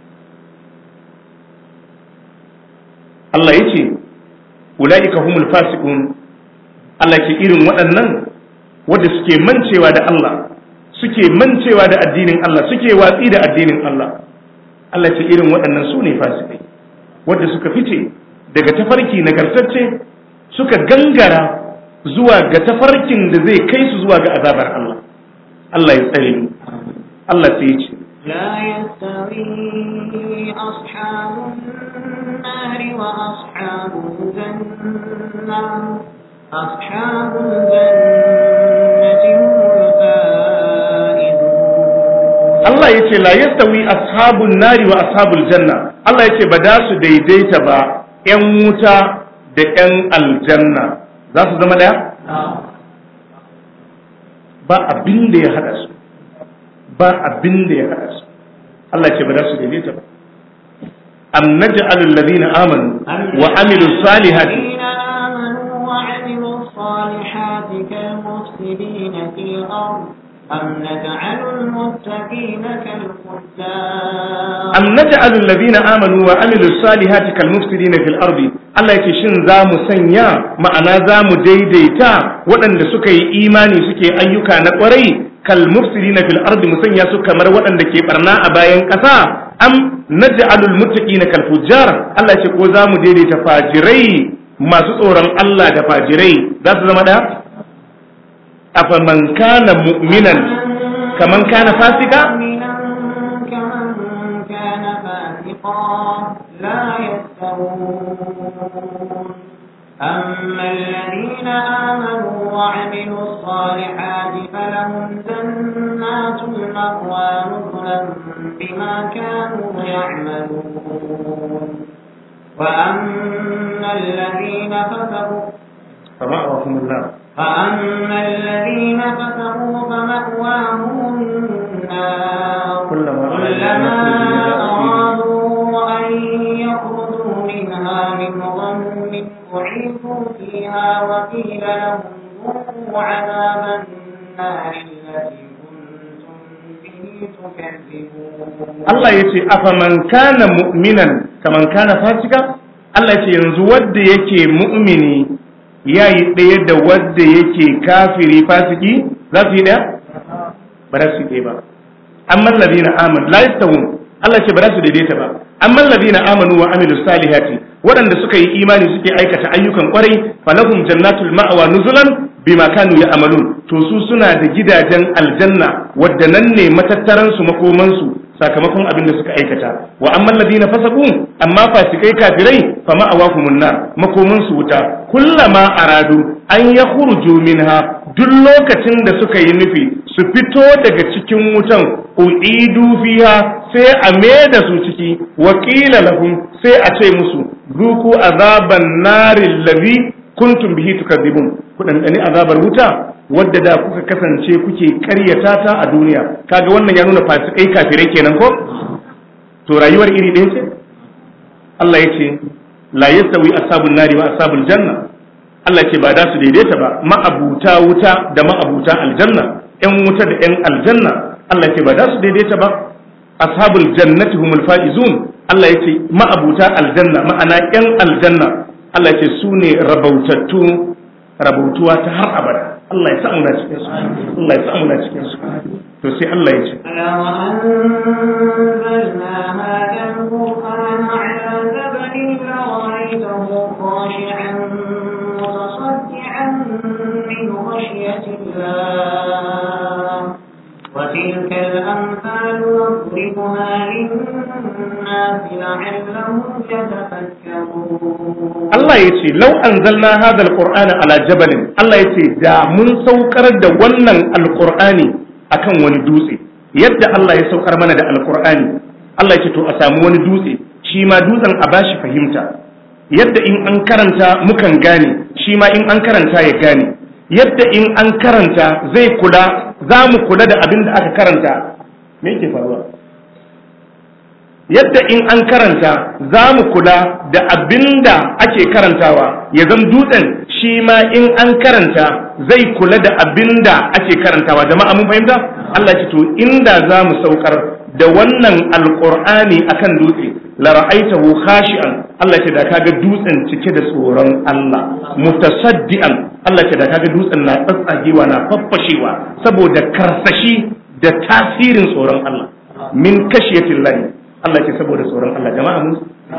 Allah yace ulaika humul fasiqun Allah ke irin waɗannan wanda suke mancewa da Allah suke mancewa da addinin Allah suke watsi da addinin Allah Allah ce irin waɗannan su ne fasikai wanda suka fice daga tafarki nagartacce suka gangara zuwa ga tafarkin da zai kai su zuwa ga azabar Allah Allah ya tsare mu Allah sai ya ce لا يستوي أصحاب النار وأصحاب الجنة أصحاب الجنة هم الفائزون Allah ya ce la yastawi ashabun nari wa ashabul janna Allah ya ce ba da su daidaita ba ‘yan wuta da ‘yan aljanna za su zama ɗaya? ba abin da ya haɗa su ba abin da ya haɗa su Allah ya ce ba da su daidaita ba am naj'alul ladina amanu wa amilus salihati الذين آمنوا وعملوا الصالحات كالمفسدين في الأرض أم نجعل المتقين كالفجار am naj'alu alladhina amanu wa amilu salihati kal mufsidina fil ardi Allah yake shin za mu sanya ma'ana za mu daidaita waɗanda suka yi imani suke ayyuka na ƙwarai kal mufsidina fil ardi mu sanya su kamar waɗanda ke barna a bayan ƙasa am naj'alu al muttaqina kal fujjar Allah yake ko za mu daidaita fajirai masu tsoron Allah da fajirai za su zama da afaman kana mu'minan kaman kana fasika مؤمنا كمن كان فاسقا لا يستوون أما الذين آمنوا وعملوا الصالحات فلهم جنات المأوى نزلا بما كانوا يعملون وأما الذين فسقوا فمأواهم النار فأما الذين كفروا فمأواهم النار كلما كلما أرادوا أن يخرجوا منها من غم أعيدوا فيها وقيل لهم ذوقوا عذاب النار التي كنتم به تكذبون Allah ya ce afaman kana mu'minan kaman kana fasika Allah ya ce yanzu wadda yake mu'mini ya yi ɗaya da wadda yake kafiri fasiki za su yi ɗaya ba za su yi ɗaya ba amma ladina amanu la yastawun Allah ya ce ba za su daidaita ba amma ladina amanu wa amilus salihati waɗanda suka yi imani suke aikata ayyukan kwarai falahum jannatul ma'wa nuzulan bima kanu ya'malun to su suna da gidajen aljanna wadda nan ne matattaran su makoman su sakamakon abin da suka aikata wa amman ladina fasaqu amma fasikai kafirai fa ma'awahumun nar makoman su wuta kullama aradu an yakhruju minha duk lokacin da suka yi nufi su fito daga cikin wutan uidu fiha sai a da su ciki wa qila lahum sai a ce musu zuku azaban naril ladhi kuntum bihi tukadzibun ku dandani azabar wuta wadda da kuka kasance kuke karyata ta a duniya kaga wannan ya nuna fasikai kafirai kenan ko to rayuwar iri ɗaya ce Allah ya ce la yastawi ashabun nari wa ashabul janna Allah ce ba da su daidaita ba ma'abuta wuta da ma'abuta aljanna yan wuta da yan aljanna Allah ce ba da su daidaita ba ashabul jannati humul faizun Allah ya ce ma'abuta aljanna ma'ana yan aljanna Allah ya ce su ne rabautattu rabautuwa ta har abada Allah ya sa muna cikin su Allah ya sa muna cikin su to sai Allah ya ce لو أنزلنا هذا القرآن على جبل لرأيته خاشعا متصدعا من خشية الله وتلك الأمثال نضربها للناس لعلهم يتفكرون Allah ya ce lau anzalna hadha alqur'ana ala jabalin Allah ya ce da mun saukar da wannan alqur'ani akan wani dutse yadda Allah ya saukar mana da alqur'ani Allah ya ce to a samu wani dutse shi ma dutsen a bashi fahimta yadda in an karanta mukan gane shi ma in an karanta ya gane yadda in an karanta zai kula za mu kula da abin da aka karanta me yake faruwa yadda in an karanta za mu kula da abin da ake karantawa ya zama dutsen shi ma in an karanta zai kula da abin da ake karantawa jama'a mun fahimta Allah ce to inda za mu saukar da wannan alqur'ani akan dutse la ra'aitahu khashi'an Allah ce da kaga dutsen cike da tsoron Allah mutasaddian Allah ce da kaga dutsen na tsatsagewa na faffashewa saboda karsashi da tasirin tsoron Allah min kashiyatin lahi Allah ce saboda tsoron Allah jama'a mun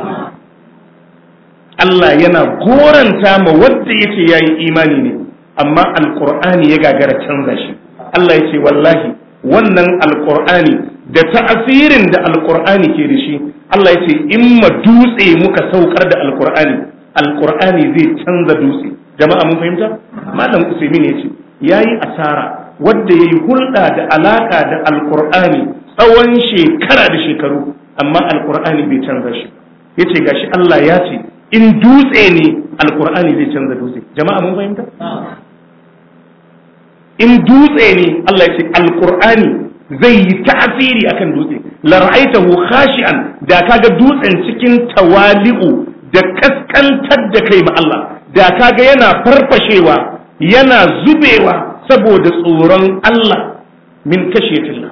Allah yana goranta ma wanda yace yayi imani ne amma alqur'ani ya gagara canza shi Allah yace wallahi wannan alqur'ani da ta'asirin da alqur'ani ke da shi Allah yace in ma dutse muka saukar da alqur'ani alqur'ani zai canza dutse jama'a mun fahimta malam usaimin yace yayi asara wanda yayi hulɗa da alaka da alqur'ani tsawon shekara da shekaru amma alqur'ani bai canza shi yace gashi Allah ya ce in dutse ne alkur'ani zai canza dutse jama'a mun fahimta in dutse ne Allah ya ce alkur'ani zai yi ta'asiri akan dutse la ra'aitahu khashi'an da kaga dutsen cikin tawali'u da kaskantar da kai ma Allah da kaga yana farfashewa yana zubewa saboda tsoron Allah min kashiyatillah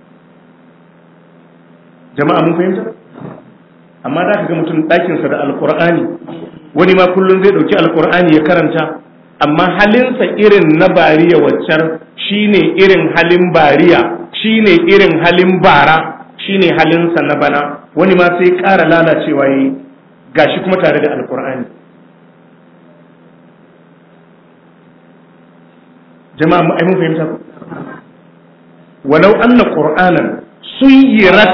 jama'a mun fahimta amma za ka ga mutum ɗakinsa da alkur'ani wani ma kullum zai ɗauki alkur'ani ya karanta amma halinsa irin na bariya waccar shine irin halin bariya shine irin halin bara shine halinsa na bana wani ma sai ƙara lalacewa yi gashi kuma tare da alkur'ani jama'a mu ai mun fahimta ku walau anna qur'anan suyirat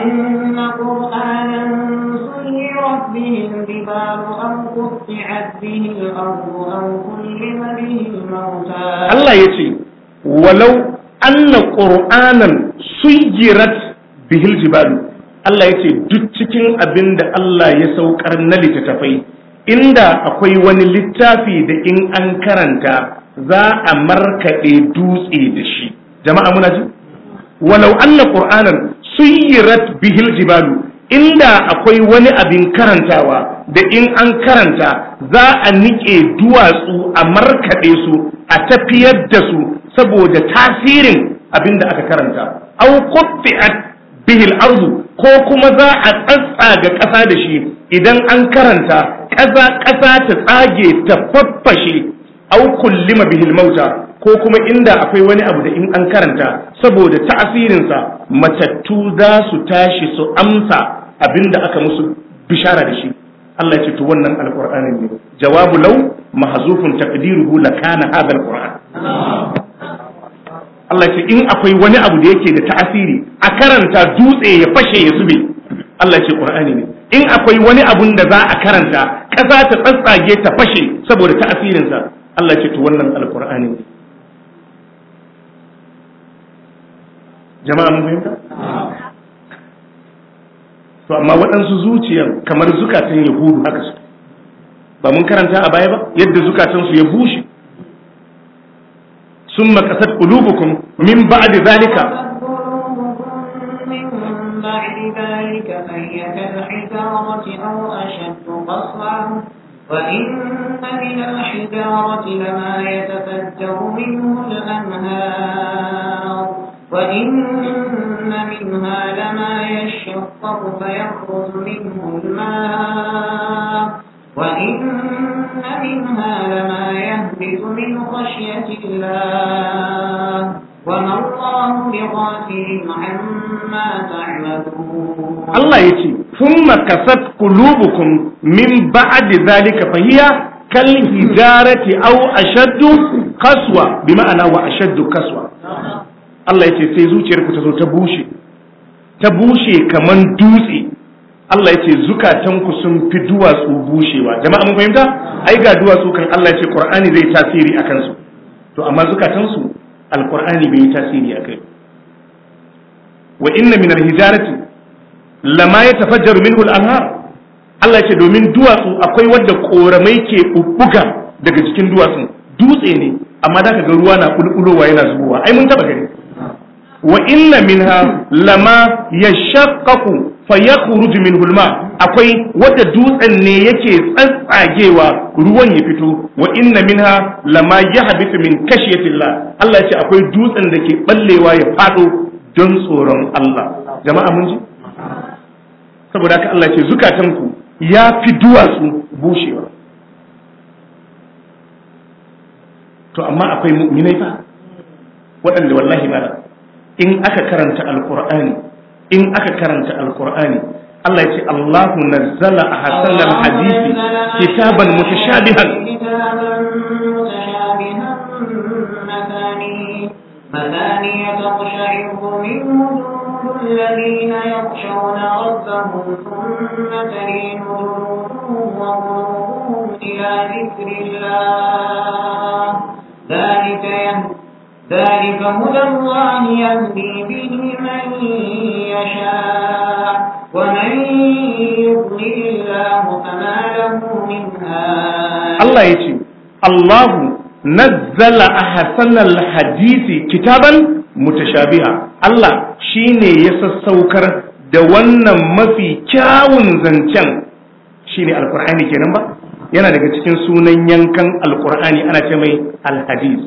به الجبال أو قطعت به الأرض أو كلم به الموتى الله يتي ولو أن قرآنا سيرت به الجبال Allah ya ce duk cikin abin da Allah ya saukar na littattafai inda akwai wani littafi da in an karanta za a markaɗe dutse da shi jama'a muna ji walau anna qur'anan suyirat bihil jibalu inda akwai wani abin karantawa da in an karanta za a niƙe duwatsu a markaɗe su a tafiyar da su saboda tasirin abin da aka karanta au qutti'at bihil ardu ko kuma za a tsatsaga ƙasa da shi idan an karanta ƙasa ƙasa ta tsage ta faffashe au kullima bihil mauta ko kuma inda akwai wani abu da in an karanta saboda ta'asirinsa matattu za su tashi su amsa abinda aka musu bishara da shi Allah ya ce to wannan alqur'anin ne jawabu law mahzufun taqdiruhu lakana hadha alqur'an Allah ya ce in akwai wani abu da yake da ta'asiri a karanta dutse ya fashe ya zube Allah ya ce qur'ani ne in akwai wani abun da za a karanta ƙasa ta tsatsage ta fashe saboda ta'asirinsa Allah ya ce to wannan alqur'ani ne jama'a mun fahimta to amma waɗansu zuciyan kamar zukatan yahudu haka su ba mun karanta a baya ba yadda zukatansu ya bushe sun makasar ƙulubukun min ba'di zalika وإن من الحجارة لما يتفجر منه الأنهار وإن منها لما يشقق فيخرج منه الماء وإن منها لما يهبط من خشية الله وما الله بغافل عما تعملون الله يتي ثم كست قلوبكم من بعد ذلك فهي كالحجارة أو أشد قسوة بمعنى وأشد قسوة Allah ya ce sai zuciyarku ta zo ta bushe ta bushe kaman dutse Allah ya ce zukatanku sun fi duwatsu bushewa jama'a mun fahimta ai ga duwatsu kan Allah ya ce Qur'ani zai tasiri akan su to amma zukatansu alqur'ani bai yi tasiri akai wa inna min alhijarati lama yatafajjaru minhu al-anhar Allah ya ce domin duwatsu akwai wadda koramai ke bubbuga daga cikin duwatsun dutse ne amma da ka ga ruwa na bulbulowa yana zubowa ai mun taba gani wa inna minha lama yashaqqaqu fayakhruju minhu alma akwai wata dutsen ne yake tsatsagewa ruwan ya fito wa inna minha lama yahbitu min kashiyatillah Allah ya ce akwai dutsen da ke ballewa ya fado don tsoron Allah jama'a mun ji saboda haka Allah ce zukatanku ya fi duwatsu bushewa to amma akwai mu'minai fa waɗanda wallahi ma in aka karanta alqur'ani in aka karanta alqur'ani Allah ya ce Allahu nazzala ahsanal hadisi kitaban mutashabihan مثاني تقشعر منه جلود الذين يخشون ربهم ثم تلين جلودهم وقلوبهم إلى ذكر الله ذلك يهدي ذلك هدى الله يهدي به من يشاء ومن يضلل الله فما له من هاد الله يتي الله nazzala ahsanal hadisi kitaban mutashabiha Allah shine ya sassaukar da wannan mafi kyawun zancen shine alqur'ani kenan ba yana daga cikin sunan yankan alqur'ani ana ce mai alhadis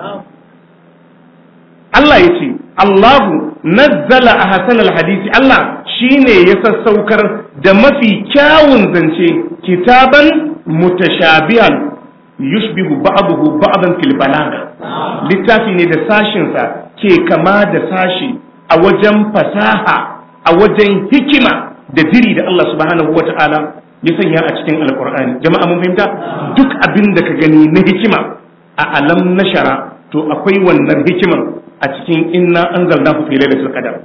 Allah ya ce Allahu nazzala ahsanal hadisi Allah shine ya sassaukar da mafi kyawun zance kitaban mutashabihan yushbihu ba'dahu ba'dan fil balagha littafi ne da sashin sa ke kama da sashi a wajen fasaha a wajen hikima da diri da Allah subhanahu wata'ala ya sanya a cikin alqur'ani jama'a mun fahimta duk abin da ka gani na hikima a alam nashara to akwai wannan hikimar a cikin inna anzalnahu fi lailatul qadar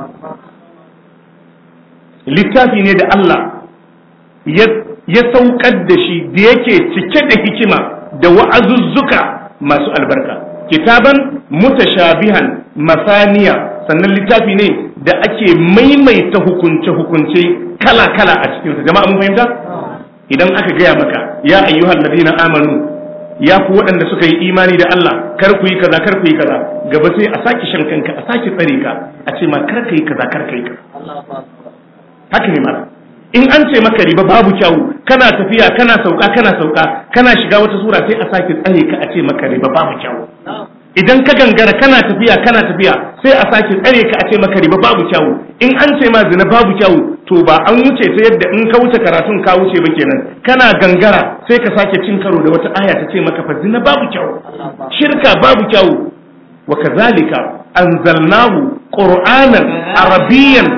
littafi ne da Allah ya saukar da shi da yake cike da hikima da wa'azuzzuka masu albarka kitaban mutashabihan masaniya sannan littafi ne da ake maimaita hukunce-hukunce kala-kala a cikinsa jama'a mun fahimta idan aka gaya maka ya ayyuhal ladina amanu ya ku waɗanda suka yi imani da Allah kar ku yi kaza kar ku yi kaza gaba sai a sake shan kanka a sake tsare ka a ce ma kar ka yi kaza kar ka yi kaza haka ne mara in an ce maka riba babu kyawu kana tafiya kana sauka kana sauka kana shiga wata sura sai a sake tsare ka a ce maka riba babu kyawu idan ka gangara kana tafiya kana tafiya sai a sake tsare ka a ce maka riba babu kyawu in an ce ma zina babu kyawu to ba an wuce ta yadda in ka wuce karatun ka wuce ba kenan kana gangara sai ka sake cin karo da wata aya ta ce maka fa zina babu kyawu shirka babu kyawu wa kazalika anzalnahu qur'anan arabiyyan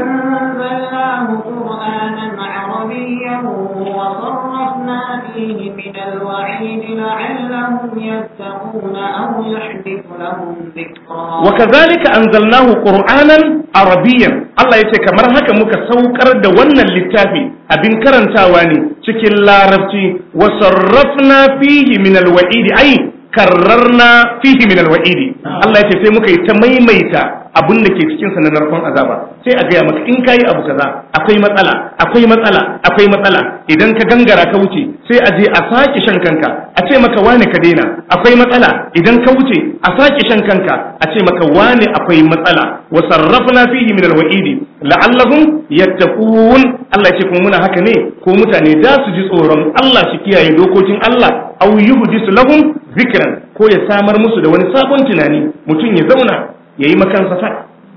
وصرفنا فيه من الوعيد لعلهم يتقون أو يحدث لهم ذكرا وكذلك أنزلناه قرآنا عربيا الله يتي كمر هكا muka saukar da wannan littafi abin karantawa ne cikin larabci wa sarrafna fihi min alwa'idi ai karrarna fihi min alwa'idi Allah yace sai muka yi ta maimaita abin da ke cikin sa na narkon azaba sai a gaya maka in kayi abu kaza akwai matsala akwai matsala akwai matsala idan ka gangara ka wuce sai a je a sake shan kanka a ce maka wane ka daina akwai matsala idan ka wuce a sake shan kanka a ce maka wane akwai matsala wa sarrafna fihi min alwa'idi la'allahum yattaqun Allah ce kuma muna haka ne ko mutane da su ji tsoron Allah su kiyaye dokokin Allah aw yuhdisu lahum zikran ko ya samar musu da wani sabon tunani mutum ya zauna yayi makansa fa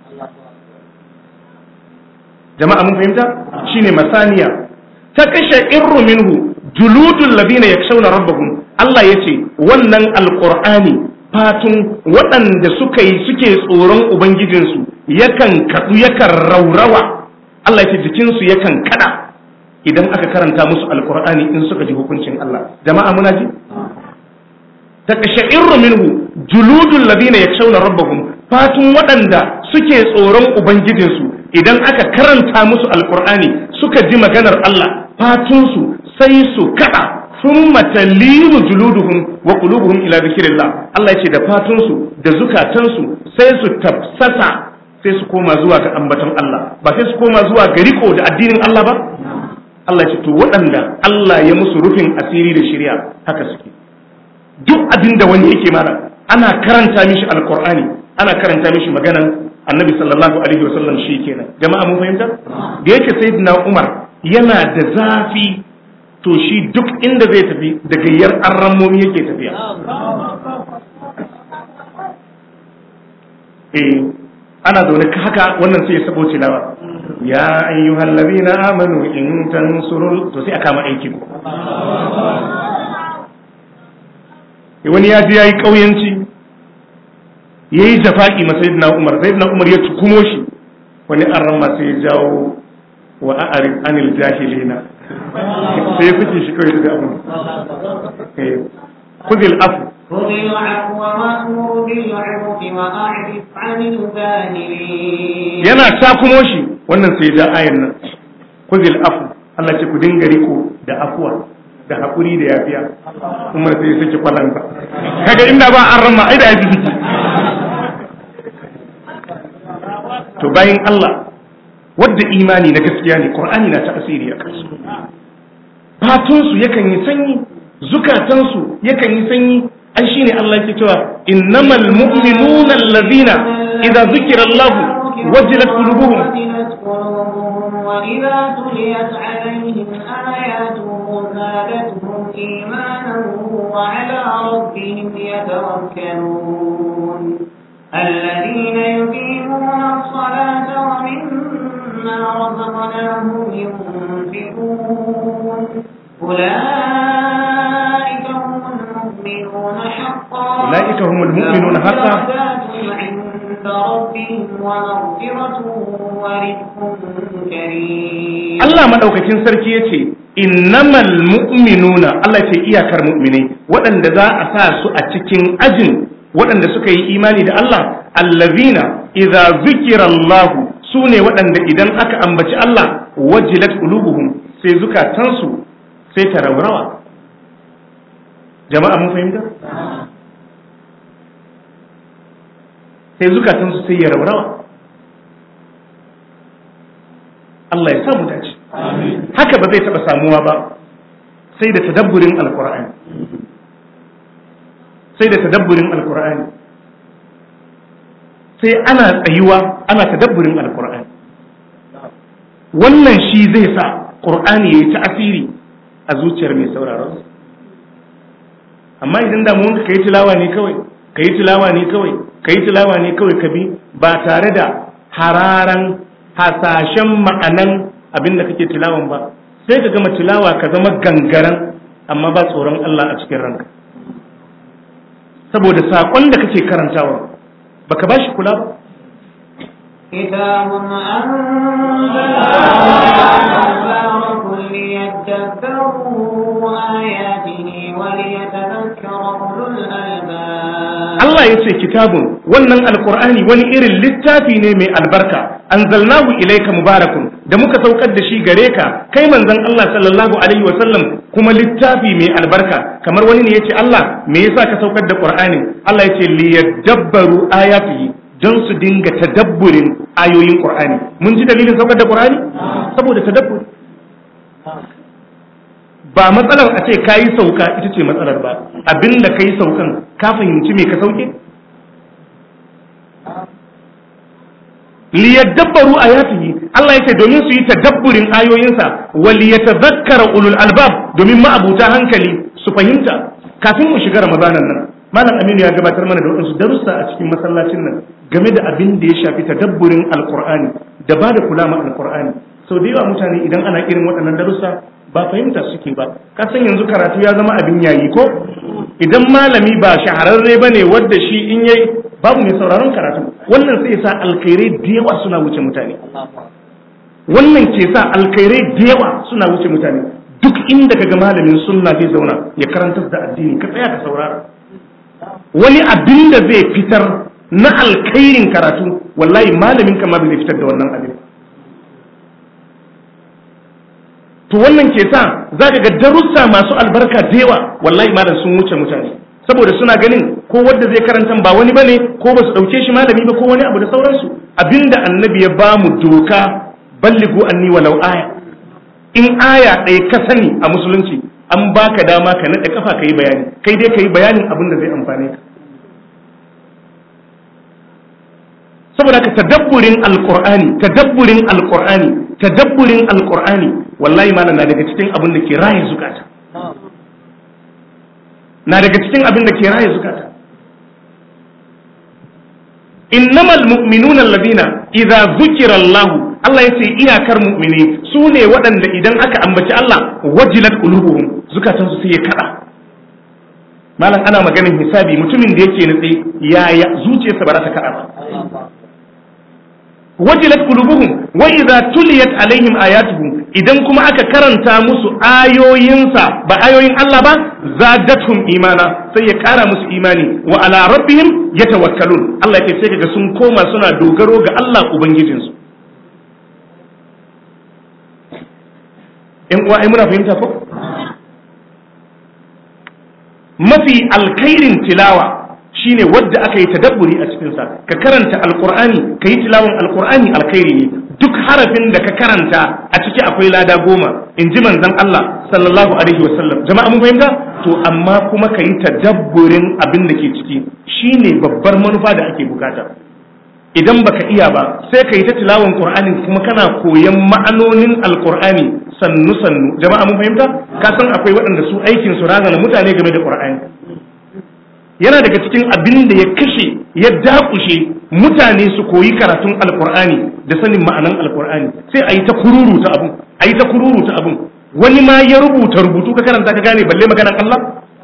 jama'a mun fahimta shine masaniya ta kashe irru minhu juludul ladina yakshawna rabbahum Allah yace wannan alqur'ani fatun waɗanda suka yi suke tsoron ubangijinsu yakan kadu yakan raurawa Allah yace jikinsu yakan kada idan aka karanta musu alqur'ani in suka ji hukuncin Allah jama'a muna ji takashairu minhu juludul ladina yakshawna rabbahum fatun waɗanda suke tsoron ubangijinsu idan aka karanta musu alqur'ani suka ji maganar Allah fatunsu sai su kada thumma talinu juluduhum wa qulubuhum ila dhikrillah Allah yace da fatunsu da zukatansu sai su tafsasa sai su koma zuwa ga ambaton Allah ba sai su koma zuwa ga riko da addinin Allah ba Allah ce to waɗanda Allah ya musu rufin asiri da shari'a haka suke duk abin da wani yake mana ana karanta mishi alqur'ani ana karanta mishi maganan annabi sallallahu alaihi wasallam shi kenan jama'a mun fahimta da yake sayyidina Umar yana da zafi to shi duk inda zai tafi da gayyar arramomi yake tafiya eh ana zaune haka wannan sai ya sabo tilawa ya ayyuhal ladina amanu in tansurul to sai aka ma aiki ko wani ya ji yayi kauyanci yayi jafaki ma sayyidina Umar sayyidina Umar ya tukumo shi wani arran ma sai ya jawo wa a'rif anil jahilina sai ya fice shi kawai da abu khudil afu خذ العفو وأمر بالعرف وأعرف عن الجاهلين yana takumo shi wannan sai ja ayan nan khudil afu Allah ce ku dinga riko da afuwa da hakuri da yafiya kuma sai ya saki kwalanta kaga inda ba an rama ai da ya ji jiki to bayan Allah wadda imani na gaskiya ne Qur'ani na ta'asiri a kansu fatunsu yakan yi sanyi zukatansu yakan yi sanyi ai shine Allah yake cewa innamal mu'minuna allazina idza zukira Allah wajilat qulubuhum وجلت قلوبهم وإذا تليت عليهم آياته زادتهم إيمانا وعلى ربهم يتوكلون الذين يقيمون الصلاة ومما رزقناهم ينفقون أولئك هم المؤمنون حقا أولئك هم المؤمنون حقا. لهم درجات عند ربهم ومغفرة ورزق كريم Allah madaukakin sarki yace innamal mu'minuna Allah ce iyakar mu'minai waɗanda za a sa su a cikin ajin waɗanda suka yi imani da Allah allazina idza zukira Allah su ne waɗanda idan aka ambaci Allah wajilat qulubuhum sai zukatansu sai ta raurawa jama'a mun fahimta sai zukatansu sai ya raurawa Allah ya sa mu dace haka ba zai taɓa samuwa ba sai da tadabburin alkur'ani sai da tadabburin alkur'ani sai ana tsayuwa ana tadabburin alkur'ani wannan shi zai sa ƙur'ani ya yi ta'asiri a zuciyar mai sauraron amma idan damuwanka ka yi tilawa ne kawai ka yi tilawa ne kawai ka yi tilawa ne kawai ka bi ba tare da hararan hasashen ma'anan abin da kake tilawan ba sai ka gama tilawa ka zama gangaren amma ba tsoron Allah a cikin ranka saboda saƙon da kake karantawa baka ba shi kula ba كتاب أنزلناه مبارك ليدبروا آياته وليتذكر أولو الألباب Allah ya ce kitabun wannan alkur'ani wani irin littafi ne mai albarka anzalnahu ilayka mubarakun da muka saukar da shi gare ka kai manzon Allah sallallahu alaihi wasallam kuma littafi mai albarka kamar wani ne yace Allah me yasa ka saukar da qur'ani Allah yace liyadabbaru ayatihi don su dinga tadabburin ayoyin qur'ani mun ji dalilin saukar da qur'ani saboda tadabbur ba matsalar a ce kayi sauka ita ce matsalar ba abinda kayi saukan ka fahimci me ka sauke liyadabbaru ayatihi Allah yace domin su yi tadabburin ayoyinsa wal yatadhakkara ulul albab domin ma'abuta hankali su fahimta kafin mu shiga ramadanan nan malam Aminu ya gabatar mana da wadansu darussa a cikin masallacin nan game da abin da ya shafi tadabburin alqur'ani da ba da kula ma alqur'ani sau da yawa mutane idan ana irin waɗannan darussa ba fahimta suke ba ka san yanzu karatu ya zama abin yayi ko idan malami ba shahararre bane wanda shi in yayi babu mai sauraron karatu wannan sai sa alkhairai da yawa suna wuce mutane wannan ke sa alkhairai da yawa suna wuce mutane duk inda kaga malamin sunna zai zauna ya karantar da addini ka tsaya ka saurara wani abin da zai fitar na alkhairin karatu wallahi malamin kama bai fitar da wannan abin to wannan ke sa za ka ga darussa masu albarka da yawa wallahi malam sun wuce mutane saboda suna ganin ko wanda zai karanta ba wani bane ko ba su dauke shi malami ba ko wani abu da sauransu abinda annabi ya ba mu doka balligu anni walau aya in aya ɗaya ka sani a musulunci an baka dama ka naɗe kafa ka yi bayani kai dai ka yi bayanin abin da zai amfane ka saboda ka tadabburin alqur'ani tadabburin alqur'ani tadabburin alqur'ani wallahi malam na daga cikin abin da ke raye zukata na daga cikin abin da ke raye zukata innamal mu'minuna alladhina idza zukira Allah Allah ya ce iyakar mu'mini su ne waɗanda idan aka ambaci Allah wajilat qulubuhum zukatansu sai ya kada malam ana maganin hisabi mutumin da yake nutse yaya zuciyarsa ba za ta kada ba wajilat qulubuhum wa idza tuliyat alaihim ayatuhu idan kuma aka karanta musu ayoyinsa ba ayoyin Allah ba zadatuhum imana sai ya kara musu imani wa ala rabbihim yatawakkalun Allah ya ce sai kaga sun koma suna dogaro ga Allah ubangijinsu in uwa ai muna fahimta ko mafi alkhairin tilawa shine wadda aka yi tadabburi a cikinsa ka karanta alkur'ani ka yi tilawan alkur'ani alkhairi ne duk harafin da ka karanta a ciki akwai lada goma in ji manzon Allah sallallahu alaihi wasallam jama'a mun fahimta to amma kuma ka yi tadabburin abin da ke ciki shine babbar manufa da ake bukata idan baka iya ba sai ka yi ta tilawan qur'anin kuma kana koyan ma'anonin alkur'ani sannu sannu jama'a mun fahimta ka san akwai waɗanda su aikin su razana mutane game da qur'ani yana daga cikin abin da ya kashe ya dakushe mutane su koyi karatun alkur'ani da sanin ma'anan alkur'ani sai a yi ta kururuta abun a yi ta kururuta abun wani ma ya rubuta rubutu ka karanta ka gane balle maganan Allah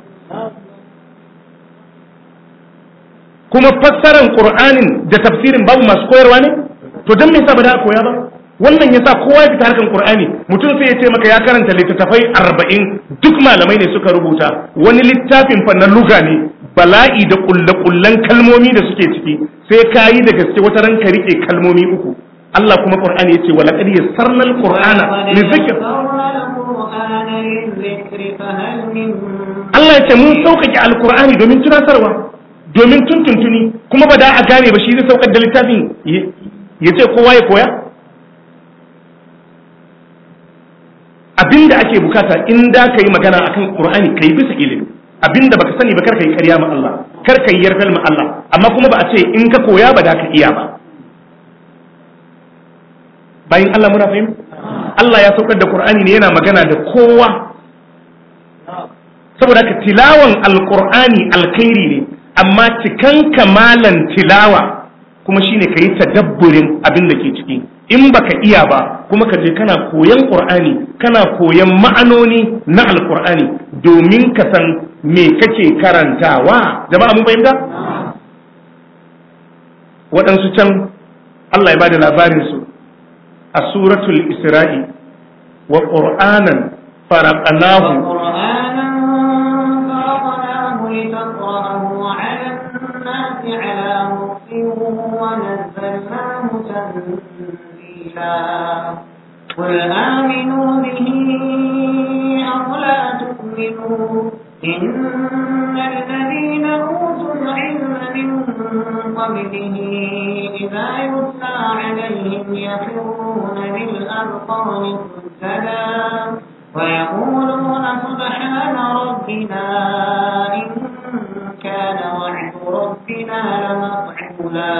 kuma fassaran qur'anin da tafsirin babu masu koyarwa ne to dan me yasa ba da koya ba wannan yasa kowa ya fita harkan qur'ani mutum sai ya ce maka ya karanta littattafai arba'in duk malamai ne suka rubuta wani littafin fa na luga ne bala'i da kulle-kullen kalmomi da suke ciki sai ka yi da gaske wata ran ka rike kalmomi uku Allah kuma Qur'ani yace wala qad yassarna al-Qur'ana lizikr Allah yace mun sauƙaƙe al-Qur'ani domin tunatarwa domin tuntuntuni kuma ba da a gane ba shi zai saukar da littafin yace kowa ya koya abinda ake bukata in da ka yi magana akan Qur'ani kai bisa ilimi abinda baka sani ba karka yi ƙarya ma Allah karka yi yarfel ma Allah amma kuma ba a ce in ka koya ba da ka iya ba bayan Allah muna fahim Allah ya saukar da Qur'ani ne yana magana da kowa saboda ka tilawan alqur'ani alkhairi ne amma cikan kamalan tilawa kuma shine ka yi tadabburin abin da ke ciki in baka iya ba kuma ka je kana koyan qur'ani kana koyan ma'anoni na alqur'ani domin ka san me kake karantawa jama'a mun fahimta waɗansu can Allah ya bada labarin su a suratul isra'i wa qur'anan faraqnahu قل آمنوا به أو لا تؤمنوا إن الذين أوتوا العلم من قبله إذا يتلى عليهم يخرون للأذقان سجدا ويقولون سبحان ربنا إن كان وعد ربنا لمفعولا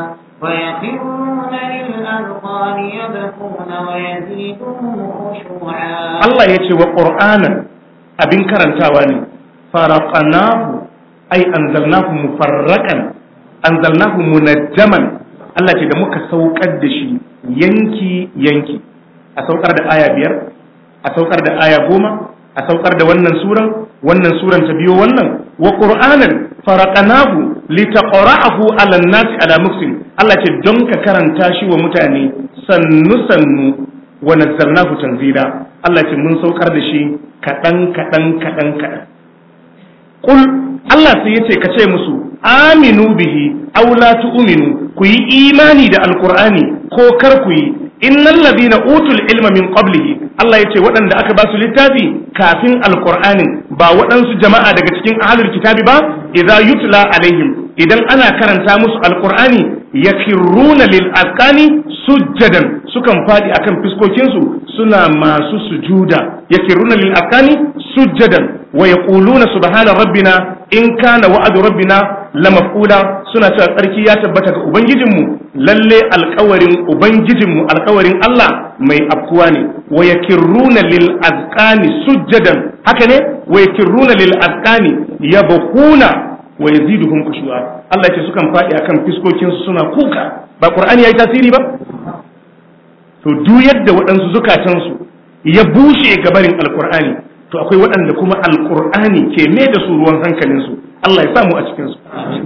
ويخرون للأذقان يبكون ويزيدهم خشوعا Allah ya ce wa ƙur'anan abin karantawa ne faraqanahu ai anzalnahu mufarraqan anzalnahu munajjaman Allah ce da muka saukar da shi yanki yanki a saukar da aya biyar a saukar da aya goma a saukar da wannan suran wannan suran ta biyo wannan wa qur'anan faraqanahu litaqra'ahu 'ala an-nasi 'ala muksin Allah ce don ka karanta shi wa mutane sannu sannu wa nazzalnahu tanzila Allah ce mun saukar da shi kaɗan kaɗan kaɗan kaɗan Kul Allah sai ya ce ka ce musu aminu bihi aw la tu'minu ku yi imani da alqur'ani ko kar ku yi innal ladina utul ilma min qablihi Allah ya ce waɗanda aka ba su littafi kafin alqur'anin ba waɗansu jama'a daga cikin ahlul kitabi ba idza yutla alaihim idan ana karanta musu alqur'ani yakirruna lil azqani sujjadan sukan fadi akan fiskokinsu suna masu sujuda yakirruna lil azqani sujjadan wa yaquluna subhana rabbina in kana wa'adu rabbina lamaf'ula suna cewa tsarki ya tabbata ga ubangijinmu lalle alkawarin ubangijinmu alkawarin Allah mai afkuwa ne wa yakirruna lil azqani sujjadan haka ne wa yakirruna lil azqani yabkhuna wa yaziduhum khushu'a Allah ce sukan faɗi akan fiskokin su suna kuka ba Qur'ani yayi tasiri ba to duk yadda waɗansu zukatansu ya bushe gabarin alkur'ani to akwai waɗanda kuma alkur'ani ke me da su ruwan hankalinsu Allah ya samu a cikinsu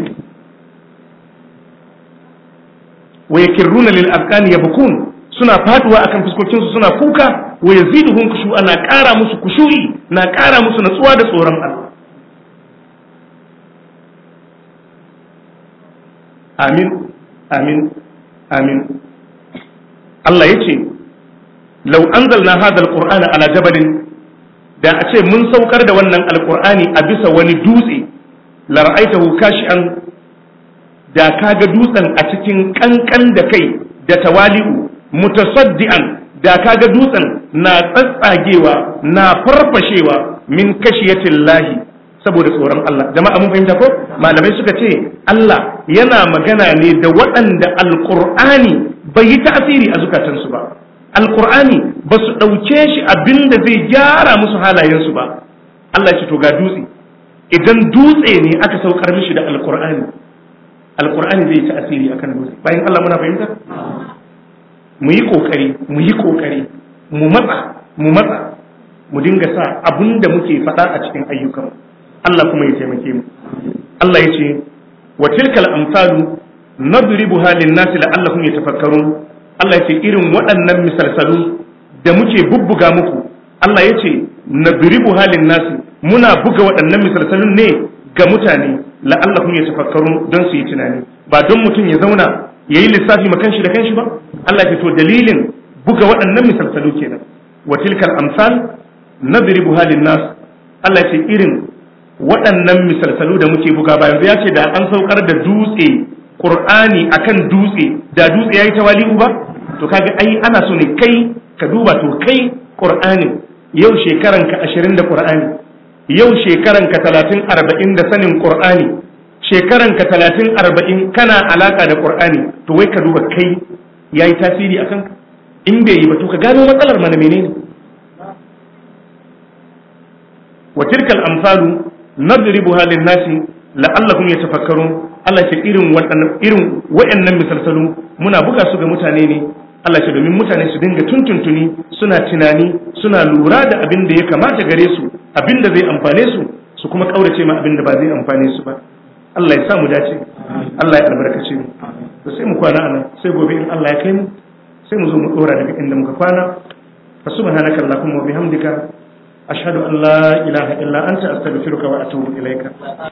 wa yakirruna lil afkani yabkun suna faduwa akan fuskokinsu suna kuka wa yaziduhum khushu'a na ƙara musu kushu'i na ƙara musu natsuwa da tsoron Allah amin amin amin Allah yace law anzalna hadha alqur'ana ala jabalin da a ce mun saukar da wannan alqur'ani a bisa wani dutse la ra'aitahu kashi'an da kaga dutsen a cikin kankan da kai da tawali'u mutasaddian da kaga dutsen na tsatsagewa na farfashewa min kashiyatin lahi saboda tsoron Allah jama'a mun fahimta ko malamai suka ce Allah yana magana ne da waɗanda alqur'ani bai yi tasiri a zukatansu ba alqur'ani ba su ɗauke shi abinda zai gyara musu halayensu ba Allah ya ce to ga dutse idan dutse ne aka saukar mishi da alqur'ani alqur'ani zai yi tasiri akan dutse bayan Allah muna fahimta mu yi kokari mu yi kokari mu matsa mu matsa mu dinga sa abin da muke faɗa a cikin ayyukan Allah kuma ya taimake mu Allah ya ce wa tilkal amsalu nadribuha lin-nasi la'allahum yatafakkarun Allah ya ce irin waɗannan misalsalu da muke bubbuga muku Allah ya ce nadribuha lin-nasi muna buga waɗannan misalsalun ne ga mutane la'allahum yatafakkarun don su yi tunani ba don mutum ya zauna yayi lissafi ma kanshi da kanshi ba Allah ya to dalilin buga waɗannan misalsalu kenan wa tilkal amsal nadribuha lin-nas Allah ya ce irin waɗannan misalsalu da muke buga ba yanzu ya ce da an saukar da dutse Qur'ani akan dutse da dutse yayi tawali'u ba to kaga ai ana so ne kai ka duba to kai Qur'ani yau shekaran ka 20 da Qur'ani yau shekaran ka 30 40 da sanin Qur'ani shekaran ka 30 40 kana alaka da Qur'ani to wai ka duba kai yayi tasiri akan ka in bai yi ba to ka gano matsalar mana menene wa tilkal amsalu nadribuha lin-nasi la'allahum yatafakkarun Allah ce irin waɗannan irin waɗannan misalsalu muna buga su ga mutane ne Allah ce domin mutane su dinga tuntuntuni suna tunani suna lura da abin da ya kamata gare su abin da zai amfane su su kuma kaurace ma abin da ba zai amfane su ba Allah ya sa mu dace Allah ya albarkace mu to sai mu kwana anan sai gobe in Allah ya kai mu sai mu zo mu dora daga inda muka kwana fa subhanaka allahumma wa bihamdika ashhadu an la ilaha illa anta astaghfiruka wa atubu ilaika